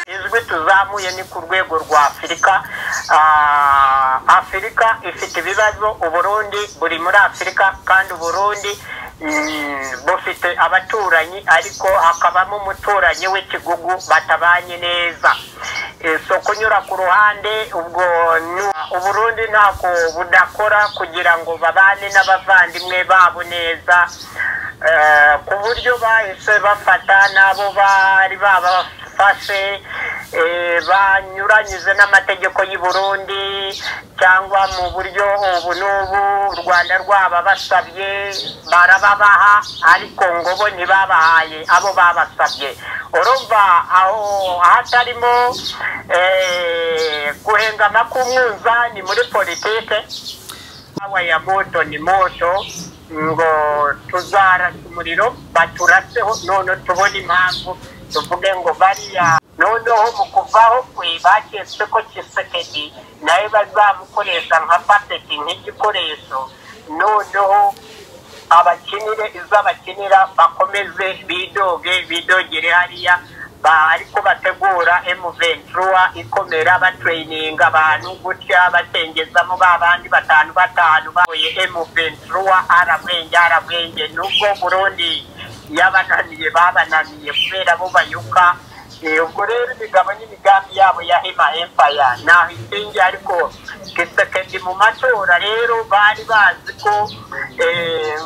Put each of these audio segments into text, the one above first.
tujwi tuzamuye ni ku rwego rwa afurika afurika ifite ibibazo uburundi buri muri afurika kandi uburundi bufite abaturanyi ariko hakabamo umuturanyi w'ikigugu batabanye neza so kunyura ku ruhande ubwo uburundi ntako budakora kugira ngo babane n'abavandimwe babo neza ku buryo bahise bafata n'abo bari babafashe banyuranyije n'amategeko y'u Burundi cyangwa mu buryo ubu n'ubu u rwanda rwababasabye barababaha ariko ngo bo ntibabahaye abo babasabye urumva aho hatarimo guhengama k'umwuza ni muri politike hawa ya moto ni moto ngo tuzarasa umuriro baturaseho none tubona impamvu tuvuge ngo bariya noneho mu kuvaho kwe baketse ko kisekedi nawe bazamukoresha nka paseti nk'igikoresho noneho abakinire izo abakinira bakomeze bidoge bidogere hariya ariko bategura emuventura ikomera batereyininga abantu gutya batengezamo ba bandi batanu batanu bahuye emuventura arabwenge arabwenge nubwo burundi yabananiye babananiye kubera bo bayuka ubwo rero imigabo n'imigambi yabo ya hema empaya ntaho ishingiye ariko gisekedi mu matora rero bari bazi ko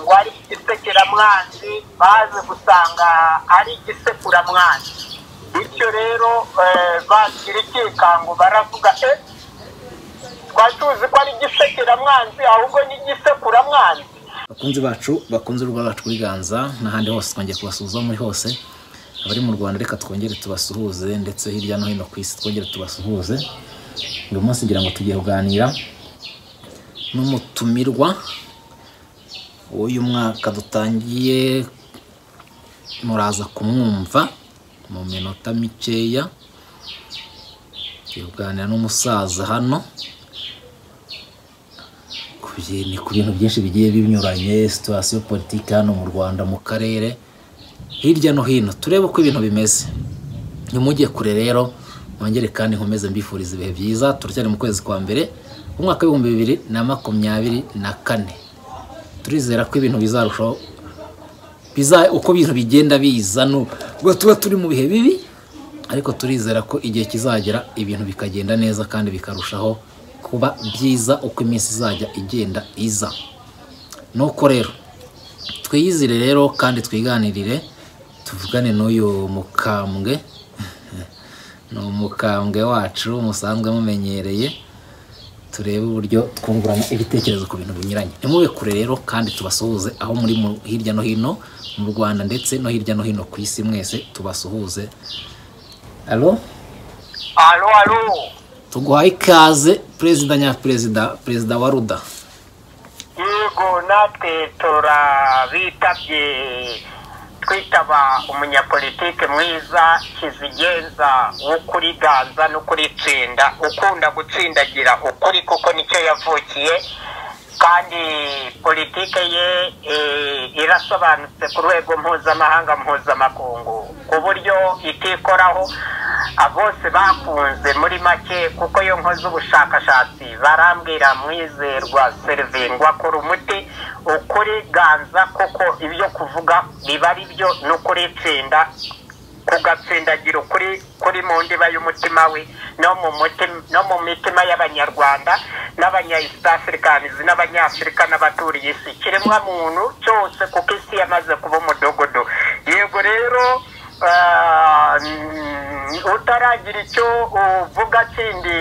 ngo ari igisekeramwanzi bazi gusanga ari igisekuramwanzi bityo rero bagira ikikango baravuga twari tuzi ko ari igisekeramwanzi ahubwo ni igisekuramwanzi bakunzi bacu bakunze urwa bacu biganza n'ahandi hose twongeye kubasuhuza muri hose abari mu rwanda reka twongere tubasuhuze ndetse hirya no hino ku isi twongere tubasuhuze uyu munsi ngira ngo tugiye kuganira n'umutumirwa w'uyu mwaka dutangiye muraza kumwumva mu minota mikeya tugiye kuganira n'umusaza hano ni ku bintu byinshi bigiye binyuranye situwasiyo politiki hano mu rwanda mu karere hirya no hino turebe uko ibintu bimeze ntimujye kure rero mwongere kandi nkomeze mbifuriza ibihe byiza turacyari mu kwezi kwa mbere umwaka w'ibihumbi bibiri na makumyabiri na kane turizera ko ibintu bizarushaho uko ibintu bigenda biza nubwo tuba turi mu bihe bibi ariko turizera ko igihe kizagera ibintu bikagenda neza kandi bikarushaho kuba byiza uko iminsi izajya igenda iza nuko rero twiyizire rero kandi twiganirire tuvugane n'uyu mukambwe ni umukambwe wacu musanzwe mumenyereye turebe uburyo twungurana ibitekerezo ku bintu binyuranye nimube kure rero kandi tubasuhuze aho muri hirya no hino mu rwanda ndetse no hirya no hino ku isi mwese tubasuhuze alo alo alo tuguhaye ikaze perezida nyaperezida perezida wa ruda yego natwe turabitabye twitaba umunyapolitike mwiza kizigenza wo kuri ganza no kuritsinda ukunda gutsindagira ukuri kuko nicyo yavukiye kandi politike ye irasobanutse ku rwego mpuzamahanga mpuzamakungu ku buryo itikoraho bose bakunze muri make kuko iyo nkoze ubushakashatsi barambwira mwizerwa serivingwa kuri umuti ukuri ganza kuko ibyo kuvuga biba ari byo no kuritsinda kugatsindagira ukuri kuri mu ndiba y'umutima we no mu mitima y'abanyarwanda n'abanya east africans n'abanyafurika n'abaturiye isi kiremwa muntu cyose kuko isi yamaze kuba umudogodo yego rero utaragira icyo uvuga kindi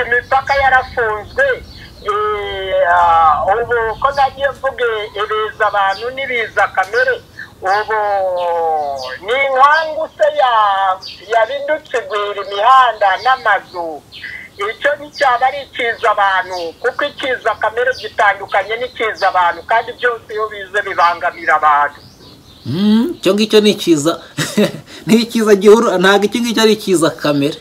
imipaka yarafunzwe ubu ko nagiye mvuge ibiza abantu n'ibiza kamere ubu ni inkangu se yabindutse igwira imihanda n'amazu icyo nticyaba ari ikiza abantu kuko ikiza kamere gitandukanye n'ikiza abantu kandi byose iyo bize bibangamira abantu icyo ngicyo ni ikiza ni ikiza gihuru ntabwo icyo ngicyo ari ikiza kamere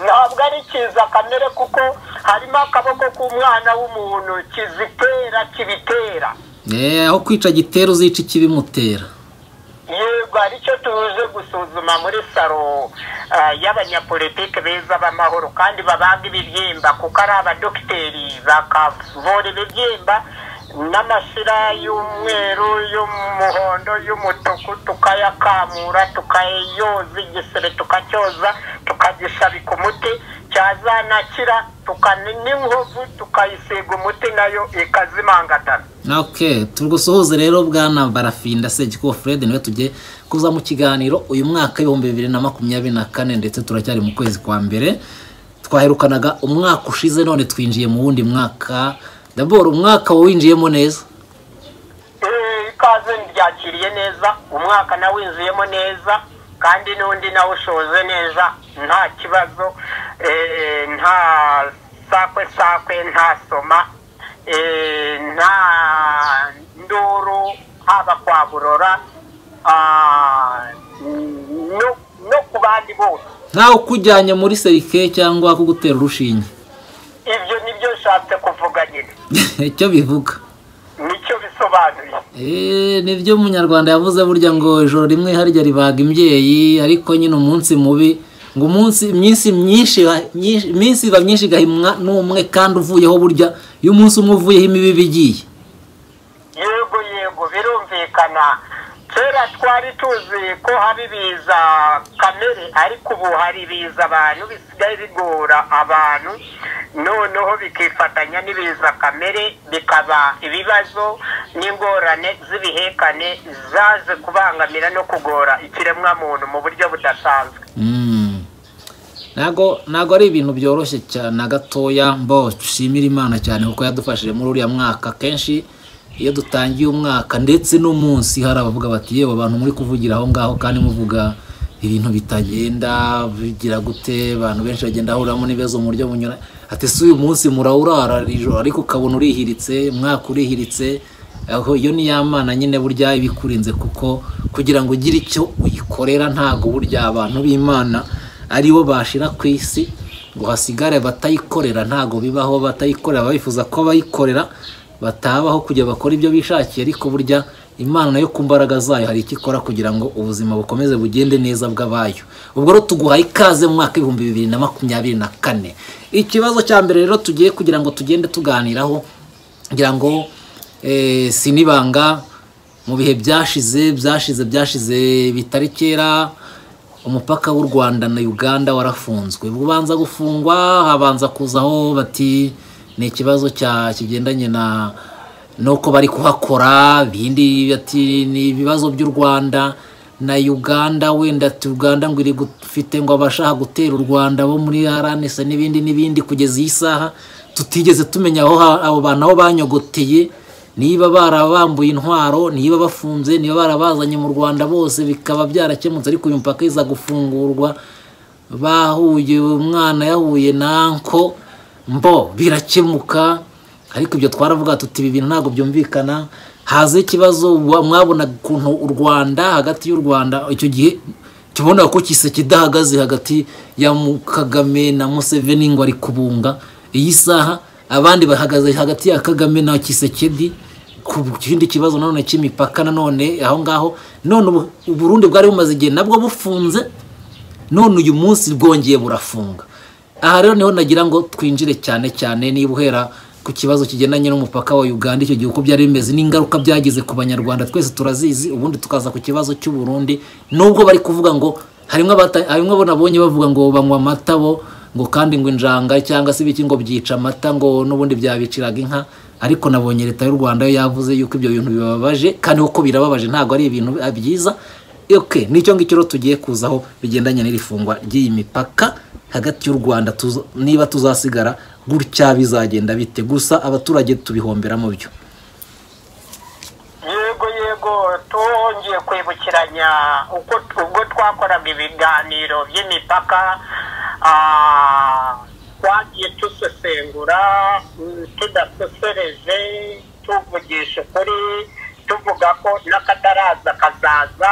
ntabwo ari ikiza kamere kuko harimo akaboko k'umwana w'umuntu kizitera kibitera aho kwica gitera uzica ikibimutera yego twari icyo tuje gusuzuma muri salo y'abanyapolitike beza b'amahoro kandi babaga ibibyimba kuko ari abadogiteri bakavura ibibyimba n'amashira y'umweru y'umuhondo y'umutuku tukayakamura tukayoza igisebe tukacyoza tukagishabika umuti cyazanakira tukani n'inkovu tukayisiga umuti nayo ikazimangatana ok tugusuhuze rero bwana barafinda segikubo fred niwe tugiye kuza mu kiganiro uyu mwaka ibihumbi bibiri na makumyabiri na kane ndetse turacyari mu kwezi kwa mbere twaherukanaga umwaka ushize none twinjiye mu wundi mwaka daboro umwaka winjiyemo neza ikaze ryakiriye neza umwaka nawe winjiyemo neza kandi n'undi nawe ushoje neza nta kibazo nta sakwe sakwe nta soma nta nduru haba kwa burora no ku bandi bose ntawe ukujyanye muri serike cyangwa kugutera urushinge ibyo nibyo nshatse kuvuga nyine icyo bivuga nicyo bisobanuye nibyo umunyarwanda yavuze burya ngo ijoro rimwe harya ribaga imbyeyi ariko nyine umunsi mubi ngo umunsi iminsi myinshi iminsi iba myinshi igahimwa n'umwe kandi uvuyeho burya iyo umunsi umwe uvuyeho imibibi igiye yego yego birumvikana kera twari tuzi ko haba ibiza kamere ariko ubu hari ibiza abantu bisigaye bigora abantu noneho bikifatanya n'ibiza kamere bikaba ibibazo n'ingorane z'ibihekane zaje kubangamira no kugora ikiremwamuntu mu buryo budasanzwe ntago ntago ari ibintu byoroshye cyane na gatoya mbo dushimira imana cyane kuko yadufashije muri uriya mwaka kenshi iyo dutangiye umwaka ndetse n'umunsi hari abavuga bati yewe abantu muri kuvugira aho ngaho kandi muvuga ibintu bitagenda bigira gute abantu benshi bagenda bahuriramo n'ibibazo mu buryo bunyura ati si uyu munsi murawurara ijoro ariko ukabona urihiritse umwaka urihiritse aho iyo ni yamana nyine burya iba ikurinze kuko kugira ngo ugire icyo uyikorera ntago burya abantu b'imana aribo bashira ku isi ngo hasigare batayikorera ntago bibaho batayikorera bifuza ko abayikorera batabaho kujya bakora ibyo bishakiye ariko burya imana nayo ku mbaraga zayo hari icyo ikora kugira ngo ubuzima bukomeze bugende neza bw'abayo ubwo rero tuguhaye ikaze mu mwaka w'ibihumbi bibiri na makumyabiri na kane ikibazo cya mbere rero tugiye kugira ngo tugende tuganiraho kugira ngo sinibanga mu bihe byashize byashize byashize bitari kera umupaka w'u rwanda na uganda warafunzwe bubanza gufungwa habanza kuzaho bati ni ikibazo kigendanye na nuko bari kuhakora ibindi bati ni ibibazo by'u rwanda na uganda wenda uganda ngo iri gufite ngo abashaka gutera u rwanda bo muri aranese n'ibindi n'ibindi kugeza iyi saha tutigeze tumenya aho abo bantu aho banyogoteye niba barabambuye intwaro niba bafunze niba barabazanye mu rwanda bose bikaba byarakemutse ariko uyu mupaka iza gufungurwa bahuye umwana yahuye nanko mbo birakemuka ariko ibyo twaravuga tuti ibi bintu ntabwo byumvikana haza ikibazo mwabona ukuntu u rwanda hagati y'u rwanda icyo gihe tubona ko kise kidahagaze hagati ya kagame na museveni ngo ari kubunga iyi saha abandi bahagaze hagati ya kagame na kisekedi ku kindi kibazo nanone cy'imipaka nanone aho ngaho none uburundi bwari bumaze igihe nabwo bufunze none uyu munsi bwongeye burafunga aha rero niho nagira ngo twinjire cyane cyane niba uhera ku kibazo kigendanye n'umupaka wa uganda icyo gihe uko byari bimeze n'ingaruka byagize ku banyarwanda twese turazizi ubundi tukaza ku kibazo cy'uburundi nubwo bari kuvuga ngo harimo abo nabonye bavuga ngo banywa amata bo ngo kandi ngo injanga cyangwa se ibiki ngo byica amata ngo n'ubundi byabiciraga inka ariko nabonye leta y'u rwanda yo yavuze yuko ibyo bintu bibabaje kandi uko birababaje ntabwo ari ibintu byiza oke n'icyo ngicyo rero tugiye kuzaho bigendanye n'iri fungwa ry'iyi mipaka hagati y'u rwanda niba tuzasigara gutya bizagenda bite gusa abaturage tubihombera mu byo yego yego tuhongeye kwibukiranya ubwo twakoraga ibiganiro by'imipaka twagiye dusesengura tudasosereje tuvugisha ukuri tuvuga ko n'akataraza kazaza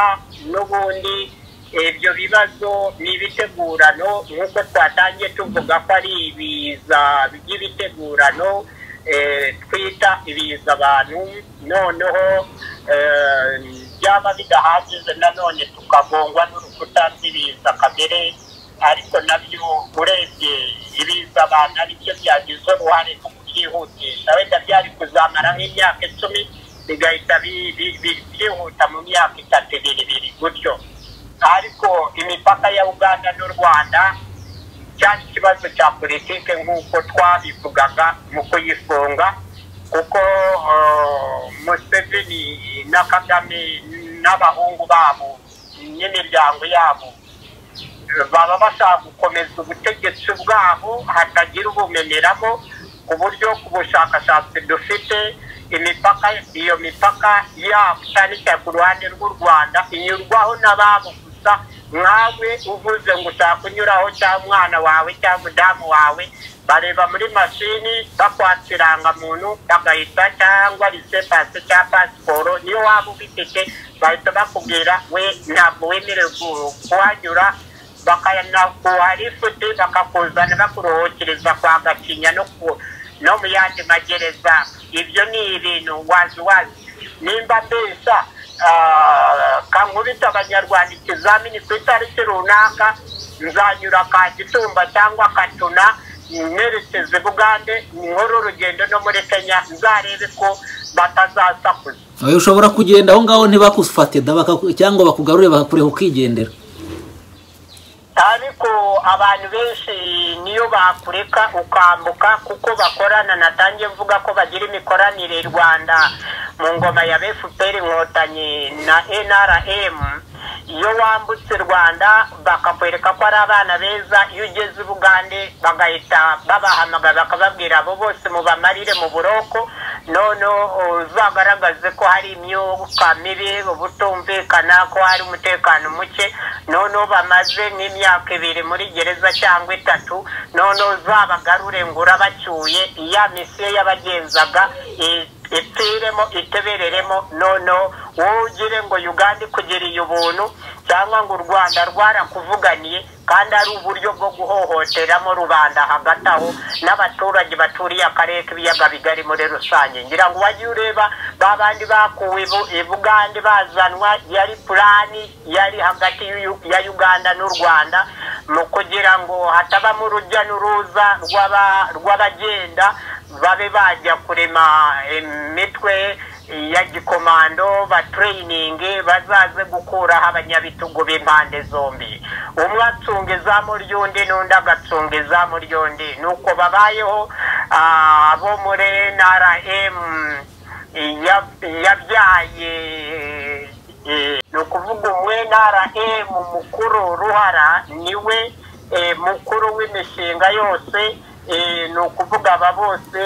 n'ubundi ibyo bibazo ni ibitegurano nk'uko twatangiye tuvuga ko ari ibiza by'ibitegurano twita ibiza abantu noneho byaba bidahagije nanone tukagongwa n'urukuta rw'ibiza kamere ariko nabyo urebye ibiza abantu aribyo byagize uruhare mu kubyihutisha wenda byari kuzamara nk'imyaka icumi bigahita byihuta mu myaka itatu ibiri ibiri gutyo ariko imipaka ya uganda n'u rwanda cyari ikibazo cya politike nk'uko twabivugaga mu kuyifunga kuko museveni na kagame n'abahungu babo n'imiryango yabo baba bashaka gukomeza ubutegetsi bwabo hatagira ubumeneramo ku buryo ku bushakashatsi dufite imipaka iyo mipaka yabo cyane cyane ku ruhande rw'u rwanda inyurwaho n'ababo gusa nkawe uvuze ngo ushaka kunyuraho cyangwa umwana wawe cyangwa umudamu wawe bareba muri mashini bakwatsa irangamuntu bagahita cyangwa risepase cyangwa pasiporo niyo waba ubifite bahita bakubwira we ntabwo wemerewe kuhanyura bakanakuharifute bakakuzana bakuruhukiriza kwa gakinya no mu yandi magereza ibyo ni ibintu wazi wazi nimba mbesa kankubita abanyarwanda ikizamini ku itariki runaka nzanyura ka gitumba cyangwa katuna nerekeze bugande nkore urugendo no muri kenya nzarebe ko batazasakuza ushobora kugenda aho ngaho ntibakufate cyangwa bakugarure bakakureba ukigendera ariko abantu benshi niyo bakureka ukambuka kuko bakorana natangiye mvuga ko bagira imikoranire rwanda mu ngoma ya fpr inkotanyi na nrm iyo wambutse u rwanda bakakwereka ko ari abana beza iyo ugeze ubugande bagahita babahamagara bakababwira abo bose mubamarire mu buroko noneho uzagaragaze ko hari imyuka mibi ubutumvikana ko hari umutekano muke noneho bamaze nk'imyaka ibiri muri gereza cyangwa itatu noneho uzabagarure ngo urabacyuye iya misiyo yabagenzaga ipfiremo itebereremo noneho wowe ugire ngo uganda ikugiriye ubuntu cyangwa ngo u rwanda rwarakuvuganiye kandi ari uburyo bwo guhohoteramo rubanda hagati aho n'abaturage baturiye akarere k'ibiyaga bigari muri rusange ngira ngo wajye ureba ba bandi bakuwe bugande bazanwa yari purani yari hagati ya uganda n'u rwanda mu kugira ngo hatabamo urujya n'uruza rw'abagenda babe bajya kurema imitwe ya gikomando batreyiningi bazaze gukuraho abanyabitugu b'impande zombi umwe acunga izamu ry'undi n'undi agacunga izamu ry'undi ni uko babayeho abo muri nrm yabyaye ni ukuvuga umwe nrm mukuru ruhara niwe mukuru w'imishinga yose ni ukuvuga aba bose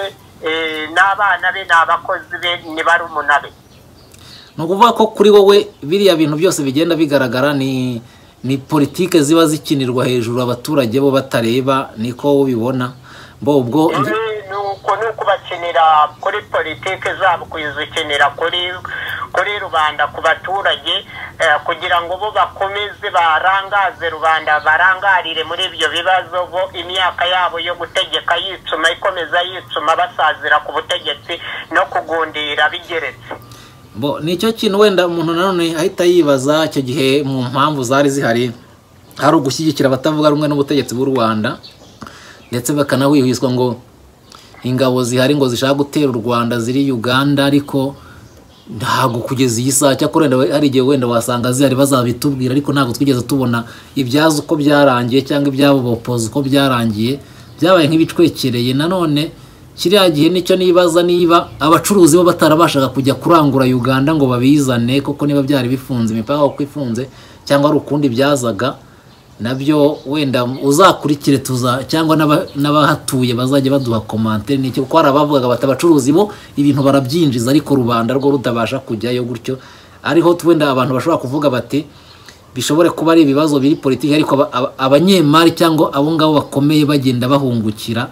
n'abana be ni abakozi be ni barumuna be ni ukuvuga ko kuri wowe biriya bintu byose bigenda bigaragara ni ni politike ziba zikinirwa hejuru abaturage bo batareba niko ubibona bo ubwo ni uko ni ukubakinira kuri politike zabo kuzikinira kuri kuri rubanda ku baturage kugira ngo bo bakomeze barangaze rubanda barangarire muri ibyo bibazo bo imyaka yabo yo gutegeka yicuma ikomeza yicuma basazira ku butegetsi no kugundira bigeretse bo nicyo kintu wenda umuntu nanone ahita yibaza icyo gihe mu mpamvu zari zihari hari ugushyigikira abatavuga rumwe n'ubutegetsi bw'u rwanda ndetse bakanawihwiswa ngo ingabo zihari ngo zishaka gutera u rwanda ziri uganda ariko ntabwo kugeza iyi saa cyakora hari igihe wenda wasanga zihari bazabitubwira ariko ntabwo twigeze tubona ibyazo uko byarangiye cyangwa ibyabo bopoza uko byarangiye byabaye nk'ibicwekereye nanone kiriya gihe nicyo nibaza niba abacuruzi bo batarabashaga kujya kurangura uganda ngo babizane kuko niba byari bifunze imipaka uko ifunze cyangwa hari ukundi byazaga nabyo wenda uzakurikire tuza cyangwa n'abahatuye bazajya baduha komantere ni kuko hari abavugaga bati abacuruzi bo ibintu barabyinjiza ariko rubanda rwo rutabasha kujyayo gutyo ariho wenda abantu bashobora kuvuga bati bishobore kuba ari ibibazo biri politiki ariko abanyemari cyangwa abo ngabo bakomeye bagenda bahungukira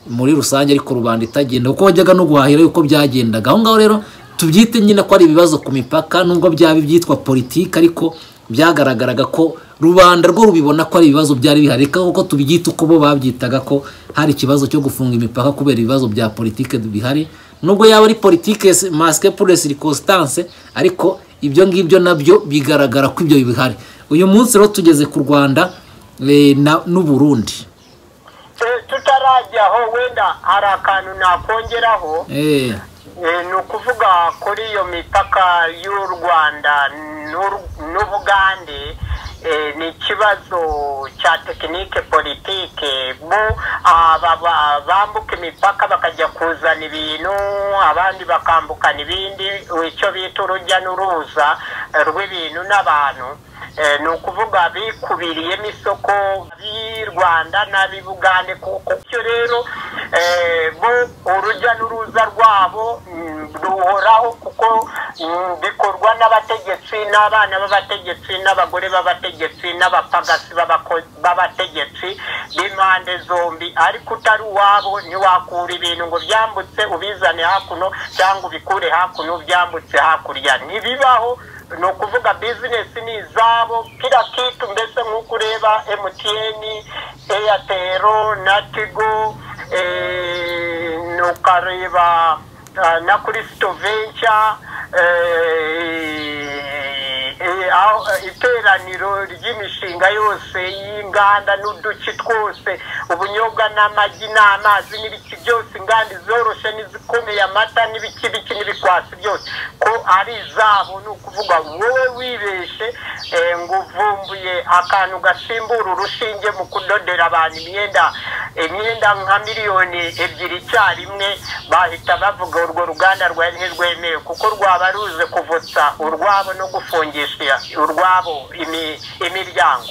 muri rusange ariko rubanda itagenda kuko wajyaga no guhahira yuko byagendaga aho ngaho rero tubyite nyine ko ari ibibazo ku mipaka nubwo byaba ibyitwa politiki ariko byagaragaraga ko rubanda rwo rubibona ko ari ibibazo byari bihari kuko tubyita uko bo babyitaga ko hari ikibazo cyo gufunga imipaka kubera ibibazo bya politike bihari nubwo yaba ari politike masike pure sirikositance ariko ibyo ngibyo nabyo bigaragara ko ibyo bihari uyu munsi rero tugeze ku rwanda eh, na- n'uburundi Eh, tutarajyaho wenda hari akantu nakongeraho Eh, Eh, ni ukuvuga kuri iyo mipaka y'u rwanda n'u- n'ubugande eh, ni ikibazo cya tekinike politike bo aba ba- bambuka imipaka bakajya kuzana ibintu abandi bakambukana ibindi icyo bita urujya n'uruza eh, rw'ibintu n'abantu Eh, ni ukuvuga bikubiriyemo isoko b'i rwanda n'ab'i bugande kuko bityo rero eh, bo urujya n'uruza rwabo mm, ruhoraho kuko mm, bikorwa n'abategetsi n'abana b'abategetsi n'abagore b'abategetsi n'abapagasi b'abako- b'abategetsi b'impande zombi ariko utari uwabo ntiwakura ibintu ngo byambutse ubizane hakuno cyangwa ubikure hakuno byambutse hakurya ntibibaho ni ukuvuga bizinesi ni izabo kila kitu mbese nk'uko ureba mtn airtel na tigo eh, ukareba ah, na kuri sitovenca iteraniro ry'imishinga yose y'inganda n'uduki twose ubunyobwa n'amagi n'amazi n'ibiki byose inganda izoroshe n'izikomeye amata n'ibiki biki n'ibikwasi byose ko ari izabo ni ukuvuga wowe wibeshe eh, ngo uvumbuye akantu gasimbura urushinge mu kudodera abantu imyenda imyenda nka miliyoni ebyiri icyarimwe bahita bavuga urwo ruganda rwari ntirwemewe kuko rwaba ruze kuvutsa urwabo no gufungisha urwabo imi- imiryango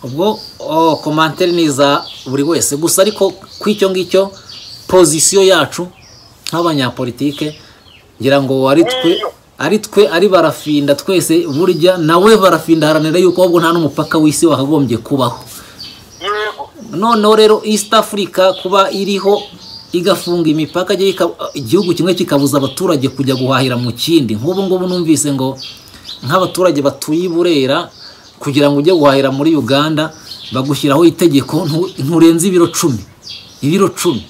ubwo oh, komantere ni iza buri wese gusa ariko ku icyo ngicyo pozisiyo yacu nk'abanyapolitike ngira ngo ari twe ari twe ari barafinda twese burya nawe barafinda haranira yuko ahubwo nta n'umupaka w'isi wakagombye kubaho yego noneho rero east africa kuba iriho igafunga imipaka igiye ika- igihugu kimwe kikabuza abaturage kujya guhahira mu kindi nk'ubu ngubu numvise ngo nk'abaturage batuye i burera kugira ngo ujye guhahira muri uganda bagushyiraho itegeko ntu- nturenze ibiro cumi ibiro cumi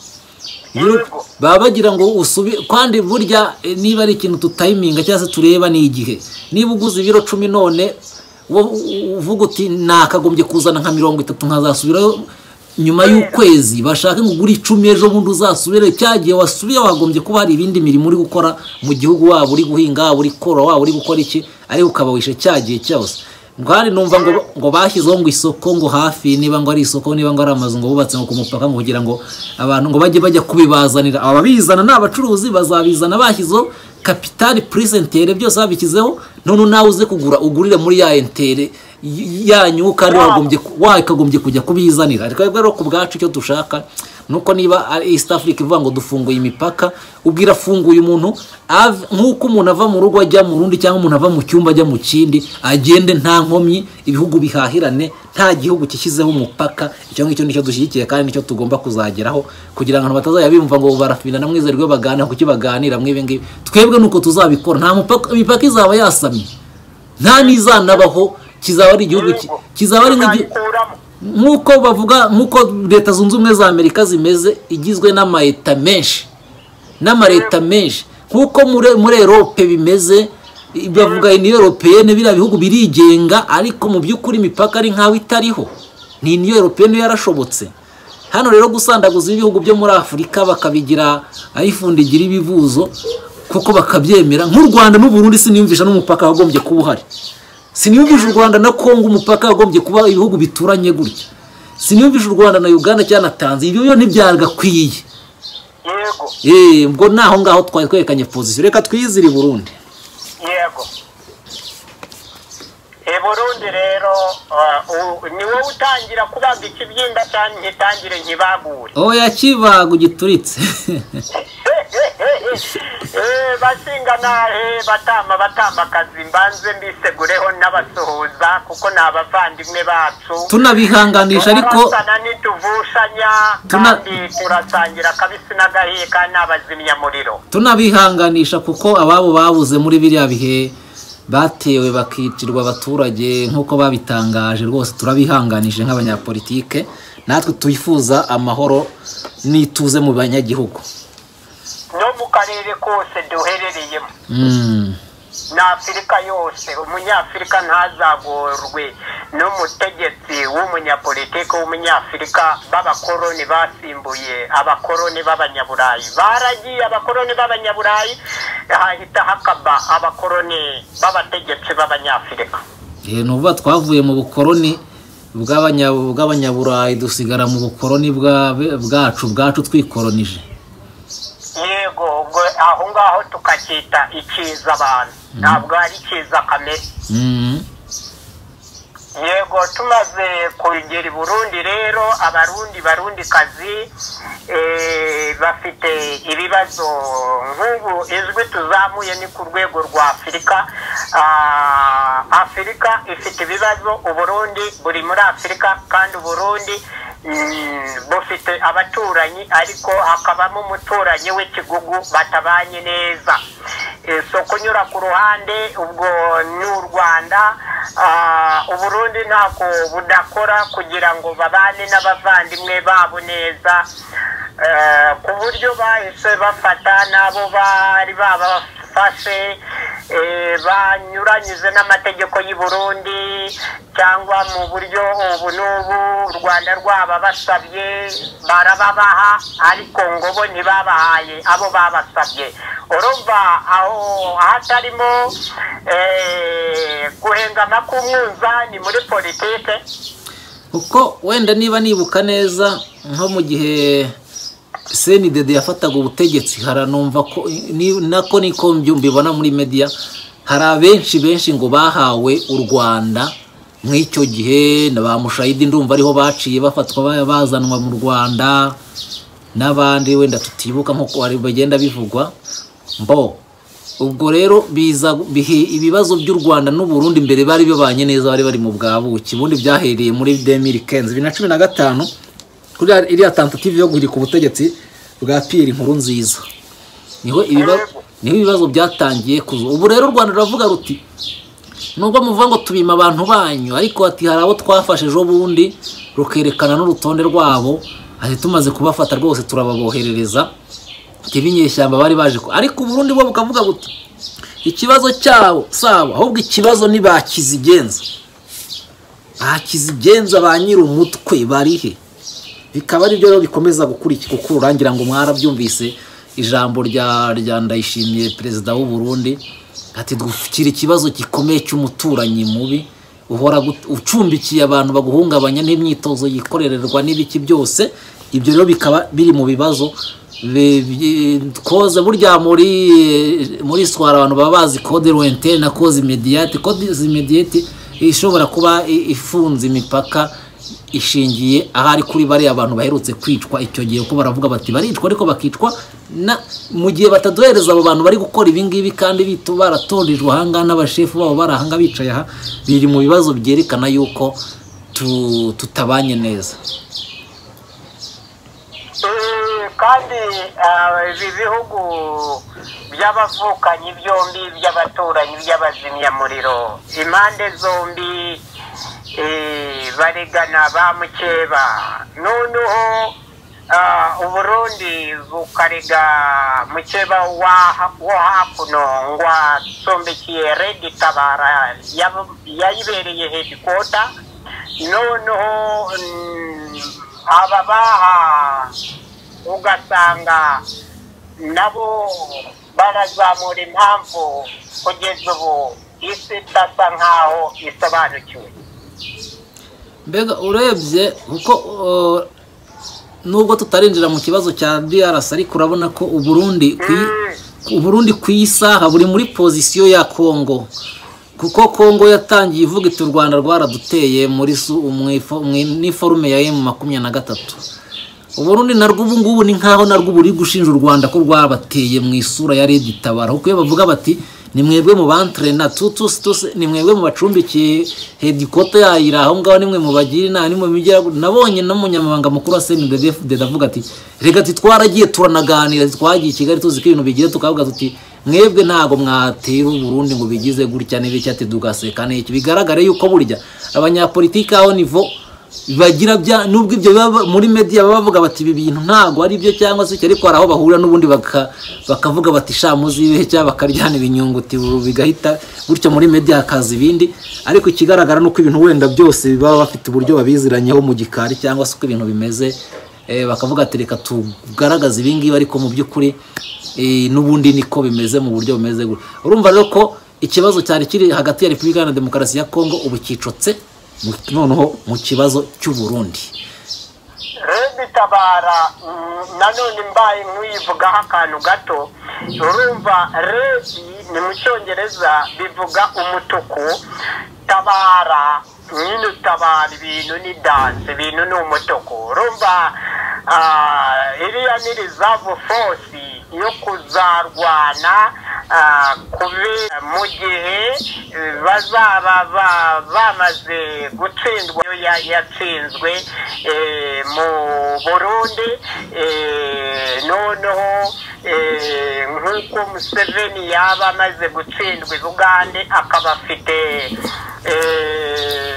Ibiro- Yego. baba bagira ngo usubi kandi burya eh, niba ari ikintu tutayiminga cyangwa se tureba ni igihe niba uguze ibiro cumi none wo- u- uvuga uti nakagombye kuzana nka mirongo itatu nkazasubirayo nyuma y'ukwezi bashake ngo ugure icumi ejo bundi uzasubire cya gihe wasubiye wagombye kuba hari ibindi mirimo uri gukora mu gihugu waba uri guhinga waba uri korora waba uri gukora iki ariko ukaba wishe cya gihe cyose bwari numva ngo ngo bashyizeho ngo isoko ngo hafi niba ngo ari isoko niba ngo ari amazu ngo bubatse ngo ku mupaka ngo kugira ngo abantu ngo bajye bajya kubibazanira ababizana ni abacuruzi bazabizana bashyizeho kapitali purisi entere byose babishyizeho none nawe uze kugura ugurire muri ya entere y- yanyu kandi wagombye ku- wakagombye kujya kubizanira ariko twebwe rero ku bwacu icyo dushaka nuko niba ari east africa ivuga ngo dufunguye imipaka ubwira afunguye umuntu ave- nk'uko umuntu ava mu rugo ajya mu rundi cyangwa umuntu ava mu cyumba ajya mu kindi agende nta nkomyi ibihugu bihahirane nta gihugu gishyizeho umupaka icyo ngicyo nicyo dushyigikiye kandi nicyo tugomba kuzageraho kugira ngo abantu batazajya biyumva ngo barafina na mwizerwe baganira kuki baganira mw'ibi ngibi twebwe nuko tuzabikora nta mupaka imipaka izaba yasamye nta n'izanabaho kizaba ari igihugu ki- Yego. kizaba ari nk'igihugu Tuzayikuramo. nk'uko bavuga nk'uko leta zunze ubumwe za amerika zimeze igizwe n'amayeta menshi n'amareta menshi nk'uko muri muri erope bimeze i- bavuga iniyo eropeyene biriya bihugu birigenga ariko mu by'ukuri imipaka ari nk'aho itariho ni iniyo eropeyene yarashobotse hano rero gusandaguza ibihugu byo muri afurika bakabigira ayifundi igira ibivuzo kuko bakabyemera nk'u rwanda n'u Burundi siniyumvisha n'umupaka wagombye kuba uhari siniyumvisha u rwanda na kongo umupaka wagombye kuba ibihugu bituranye gutya siniyumvisha u rwanda na uganda cyangwa na tanzania ibyo byo ntibyagakwiye yego Eh, ubwo naho ngaho twari twerekanye pozisiyo reka twizire i burundi yego i burundi rero ah, u- ni wowe utangira kubaga ikibyimba cyane nkitangire nkibagure oya kibago gituritse Eh, bashinga nahe batama batama kazi mbanze mbisegureho n'abasuhuza kuko ni abavandimwe bacu tunabihanganisha ariko turabasana ntituvushanya Tuna- kandi turasangira akabisi n'agahiye kandi n'abazimyamuriro tunabihanganisha kuko ababo babuze muri biriya bihe batewe bakicirwa abaturage nk'uko babitangaje rwose turabihanganije nk'abanyapolitike natwe twifuza amahoro n'ituze mu banyagihugu no mu karere kose duherereyemo Mm. ni afurika yose umunyafurika ntazagorwe n'umutegetsi w'umunyapolitiki w'umunyafurika b'abakoroni basimbuye abakoroni b'abanyaburayi baragiye abakoroni b'abanyaburayi hahita hakaba abakoroni b'abategetsi b'abanyafurika ni uvuga twavuye mu bukoroni bw'abanya- bw'abanyaburayi dusigara mu bukoroni bwa- bwacu bwacu twikoronije yego ubwo aho ngaho tukacyita ikiza abantu ntabwo ari ikiza kamere Mm. yego tumaze kugera i burundi rero abarundi barundi kazi bafite ibibazo nk'ubu ijwi tuzamuye ni ku rwego rwa afurika Ah, afurika ifite ibibazo uburundi buri muri afurika kandi uburundi mm, bufite abaturanyi ariko hakabamo umuturanyi w'ikigugu batabanye neza Eh, so kunyura ku ruhande ubwo ni u rwanda Ah, uburundi ntako budakora kugira ngo babane n'abavandimwe babo neza Eh, ku buryo bahise bafata n'abo bari babafashe eh, banyuranyije n'amategeko y'u Burundi cyangwa mu buryo ubu n'ubu u rwanda rwababasabye barababaha ariko ngo bo ntibabahaye abo babasabye urumva aho hatarimo eh, guhengama k'umwunzani muri politike kuko wenda niba nibuka neza nko mu gihe senidede yafataga ubutegetsi haranumva ko ni- nako niko mbyu- mbibona muri media hari abenshi benshi ngo bahawe u rwanda nk'icyo gihe na ba mushayidi ndumva ariho baciye bafatwa ba- bazanwa mu rwanda n'abandi wenda tutibuka nk'uko hari bagenda bivugwa mbo ubwo rero biza bihe ibibazo by'u rwanda n'uburundi mbere bari bibanye neza bari bari mu bwabuki ubundi byahereye muri 2015 bibiri na cumi na gatanu kuri ya- iriya tentative yo guhirika ubutegetsi bwa piyeri nkuru nziza niho ibibazo niho ibibazo byatangiye kuza ubu rero u rwanda ruravuga ruti nubwo muvuga ngo tubima abantu banyu ariko ati hari abo twafashe ejo bundi rukerekana n'urutonde rwabo ati tumaze kubafata rwose turababoherereza ati b'inyeshyamba bari baje ku ariko uburundi bwo bukavuga buti ikibazo cyabo sabo ahubwo ikibazo ni ba kizigenza ba kizigenza ba nyir'umutwe barihe bikaba ari byo rero bikomeza gukurikira kuko urangira ngo mwarabyumvise ijambo rya rya ndayishimiye perezida w'u Burundi ati dukira ikibazo gikomeye cy'umuturanyi mubi uhora gut- ucumbikiye abantu baguhungabanya n'imyitozo yikorererwa n'ibiki byose ibyo rero bikaba biri mu bibazo bi- bi- koza burya muri muri swara abantu baba bazi code lointaine na cause immédiate code immédiate ishobora kuba i- ifunze imipaka ishingiye ahari kuri bariya abantu baherutse kwicwa icyo gihe kuko baravuga bati baricwa ariko bakicwa na mu gihe bataduhereza abo bantu bari gukora ibi ngibi kandi bitu baratorijwe ahangaha n'abashefu babo bari ahanga bicaye aha biri mu bibazo byerekana yuko tu- tutabanye neza Eh, kandi ah, ibi bihugu by'abavukanyi byombi by'abaturanyi by'abazimyamuriro impande zombi eh, baregana ba mukeba noneho ah, uburundi bukarega mukeba wa- wo hakuno ngo acumbikiye redi tabara yab- yayibereye hedikota noneho mm, ababaha ugasanga nabo barazamura impamvu kugeza ubu isi idasa nkaho isobanukiwe mbega urebye kuko uh, nubwo tutarinjira mu kibazo cya DRC ariko urabona ko uburundi ku i- uburundi ku isaha buri muri pozisiyo ya Kongo kuko Kongo yatangiye ivuga iti u Rwanda rwaraduteye muri su- mu ifo- mu niforume ya M makumyabiri na gatatu uburundi narwo ubu ngubu ni nkaho narwo buri gushinja u rwanda ko rwabateye mu isura ya redi tabara kuko iyo bavuga bati ni mwebwe mu bantrena tutusi tusi ni mwebwe mu bacumbikiye hedikoto yayira aho ngaho nimwe mu bagira inama nimwe mujya nabonye n'umunyamabanga mukuru wa cndfded avuga ati reka ati twaragiye turanaganira twagiye i kigali tuzi ko ibintu bigira tukavuga tuti mwebwe ntabwo mwatera uburundi ngo bigize gutya n'ibiki ati tugaseka n'iki bigaragare yuko burya abanyapolitiki aho nivo bagira bya nubwo ibyo baba muri media baba bavuga bati ibi bintu ntago ari byo cyangwa se icyo ariko hari aho bahura n'ubundi baka- bakavuga bati sha muzibehe cyangwa bakaryana ibinyunguti ubu bigahita gutyo muri media hakaza ibindi ariko ikigaragara ni uko ibintu wenda byose baba bafite uburyo babiziranyeho mu gikari cyangwa se uko ibintu bimeze eh, bakavuga ati reka tugaragaze ibingibi ariko mu by'ukuri eh, n'ubundi niko bimeze mu buryo bumeze gutya." urumva rero ko ikibazo cyari kiri hagati ya repubulika iharanira demokarasi ya kongo ubu cyicotse mu- noneho mu kibazo cy'uburundi rebitabara nanone mbaye nk'uyivugaho akantu gato urumva rebi ni mu cyongereza bivuga umutuku tabara nyine utabara ibintu ni danse ibintu ni umutuku urumva ah, iriya ni rizavu fosi yo kuzarwana ah, kubera mu gihe eh, bazaba ba- bamaze gutsindwa iyo ya- yatsinzwe eh, mu burundi eh, noneho eh, nk'uko museveni yaba amaze gutsindwa i bugande akaba afite eh,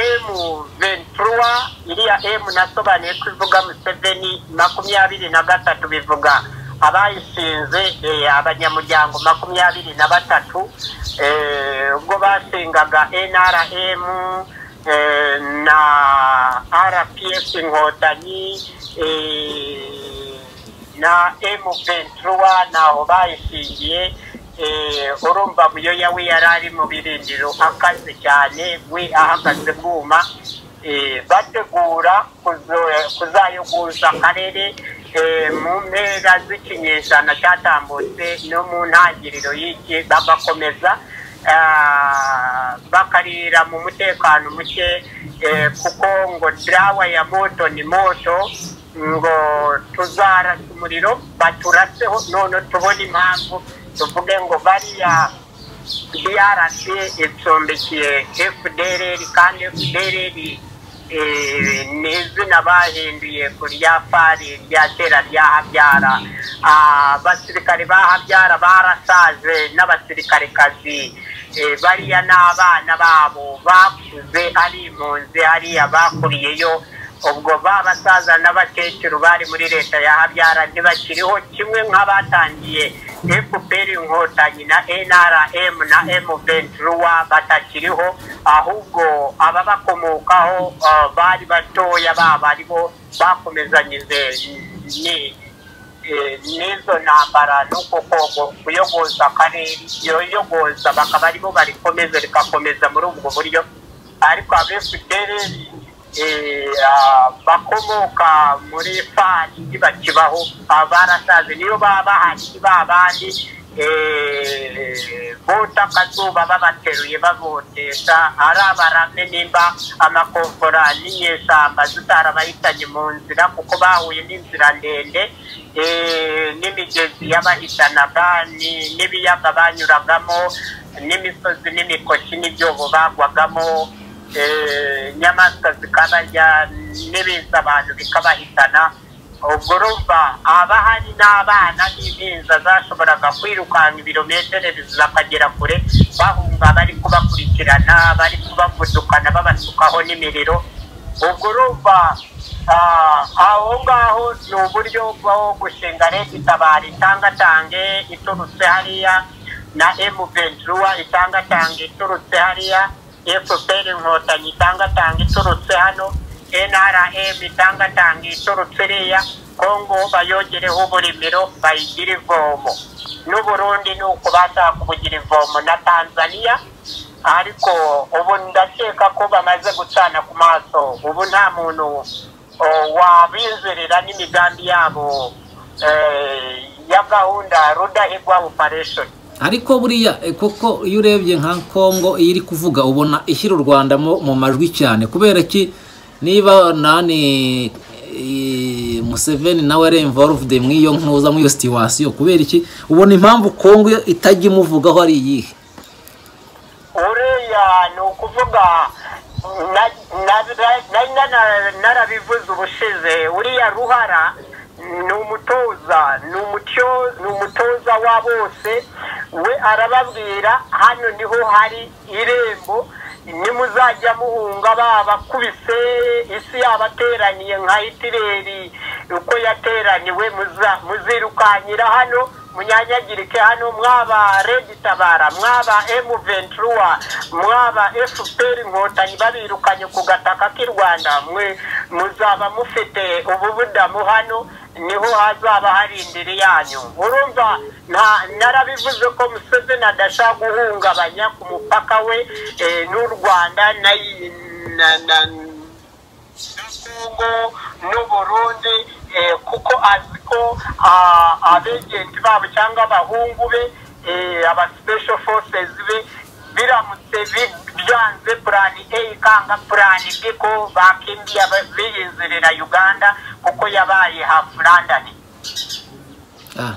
emu ventura iriya emu nasobanuye ko ivuga museveni makumyabiri na gatatu bivuga abayishinze eh, abanyamuryango makumyabiri na batatu eh, ubwo basengaga nrm eh, na rps inkotanyi eh, na emu ventura ntaho bayishingiye Eh, urumva muyoya we yari ari mu birindiro akaze cyane we ahagaze bwuma eh, bategura kuzo- kuzayogoza akarere eh, mu mpera z'ikinyejana cyatambutse no mu ntangiriro y'iki bagakomeza ah, bakarira mu mutekano muke eh, kuko ngo dawa ya moto ni moto ngo tuzarasa umuriro baturaseho none tubona impamvu tuvuge ngo bariya DRC icumbikiye FDLR kandi FDLR eh, ni izina bahinduye ku rya fari rya kera rya Habyara Ah, abasirikare ba Habyara barasaje n'abasirikarekazi eh, bariya n'abana babo bakuze ari impunzi hariya bakuriyeyo ubwo ba basaza n'abakecuru bari muri leta ya habyara ntibakiriho kimwe nk'abatangiye fpr inkotanyi na nrm na mventura batakiriho ahubwo ababakomokaho ah, bari batoya baba aribo bakomezanyije ni eh, n'izo ntambara ni uko kogo kuyogoza akarere yoyogoza bakaba aribo barikomeza rikakomeza muri ubwo buryo ariko abefuperi eh, ah, bakomoka muri fani ntibakibaho ah, barasaze niyo baba bahari ba bandi eh, bota akazuba babateruye babotesha ari abarame nimba amakomvora n'inyeshyamba zitarabahitanye mu nzira kuko bahuye n'inzira ndende eh, n'imigezi yabahitanaga ni- n'ibiyaga banyuragamo n'imisozi n'imikoki n'ibyobo bagwagamo eh, inyamaswa zikabarya n'ibiza abantu bikabahitana ubwo urumva abahari n'abana n'impinza zashoboraga kwirukanka ibirometero zikagera kure bahunga bari kubakurikirana bari kubavudukana babasukaho n'imiriro ubwo urumva ah, aho ngaho ni uburyo bwo gushinga leta itabara itangatange iturutse hariya na emu ventura itangatange iturutse hariya fpr inkotanyi itangatanga iturutse hano nrm itangatanga iturutse iriya kongo bayogereho uburimiro bayigira ivomo n'uburundi ni uko bashaka kubugira ivomo na tanzania ariko ubu ndakeka ko bamaze gucana ku maso ubu nta muntu o, wabizerera n'imigambi yabo eh, ya gahunda rudahigwa operation ariko buriya eh, koko iyo urebye nka kongo iyo iri kuvuga ubona ishyira u rwanda mu mu majwi cyane kubera ki niba nani eh, museveni nawe ari involved mu iyo ntuza mu iyo situwasiyo kubera iki ubona impamvu kongo yo itajya imuvugaho ari iyihe uriya ni ukuvuga na- na- na- na- na- narabivuze ubushize uriya ruhara ni umutoza ni umutyo- ni umutoza wa bose we arababwira hano niho hari irembo nimuzajya muhunga babakubise isi yabateraniye nka hitireri uko yateraniwe muzirukanyira hano munyanyagirike hano mwaba regitabara mwaba emu ventura mwaba efuperi inkotanyi babirukanye ku gataka k'i rwanda mwe muzaba mufite ububudamu hano niho hazaba hari indiri yanyu urumva narabivuze ko museveni adashaka guhungabanya ku mupaka we n'u rwanda na kongo n'u burundi kuko azi ko abegenti babo cyangwa abahungu be aba special forces be biramutse byanze purani a ikanga purani b ko bakindiye biyizirira uganda kuko yabaye hafu randani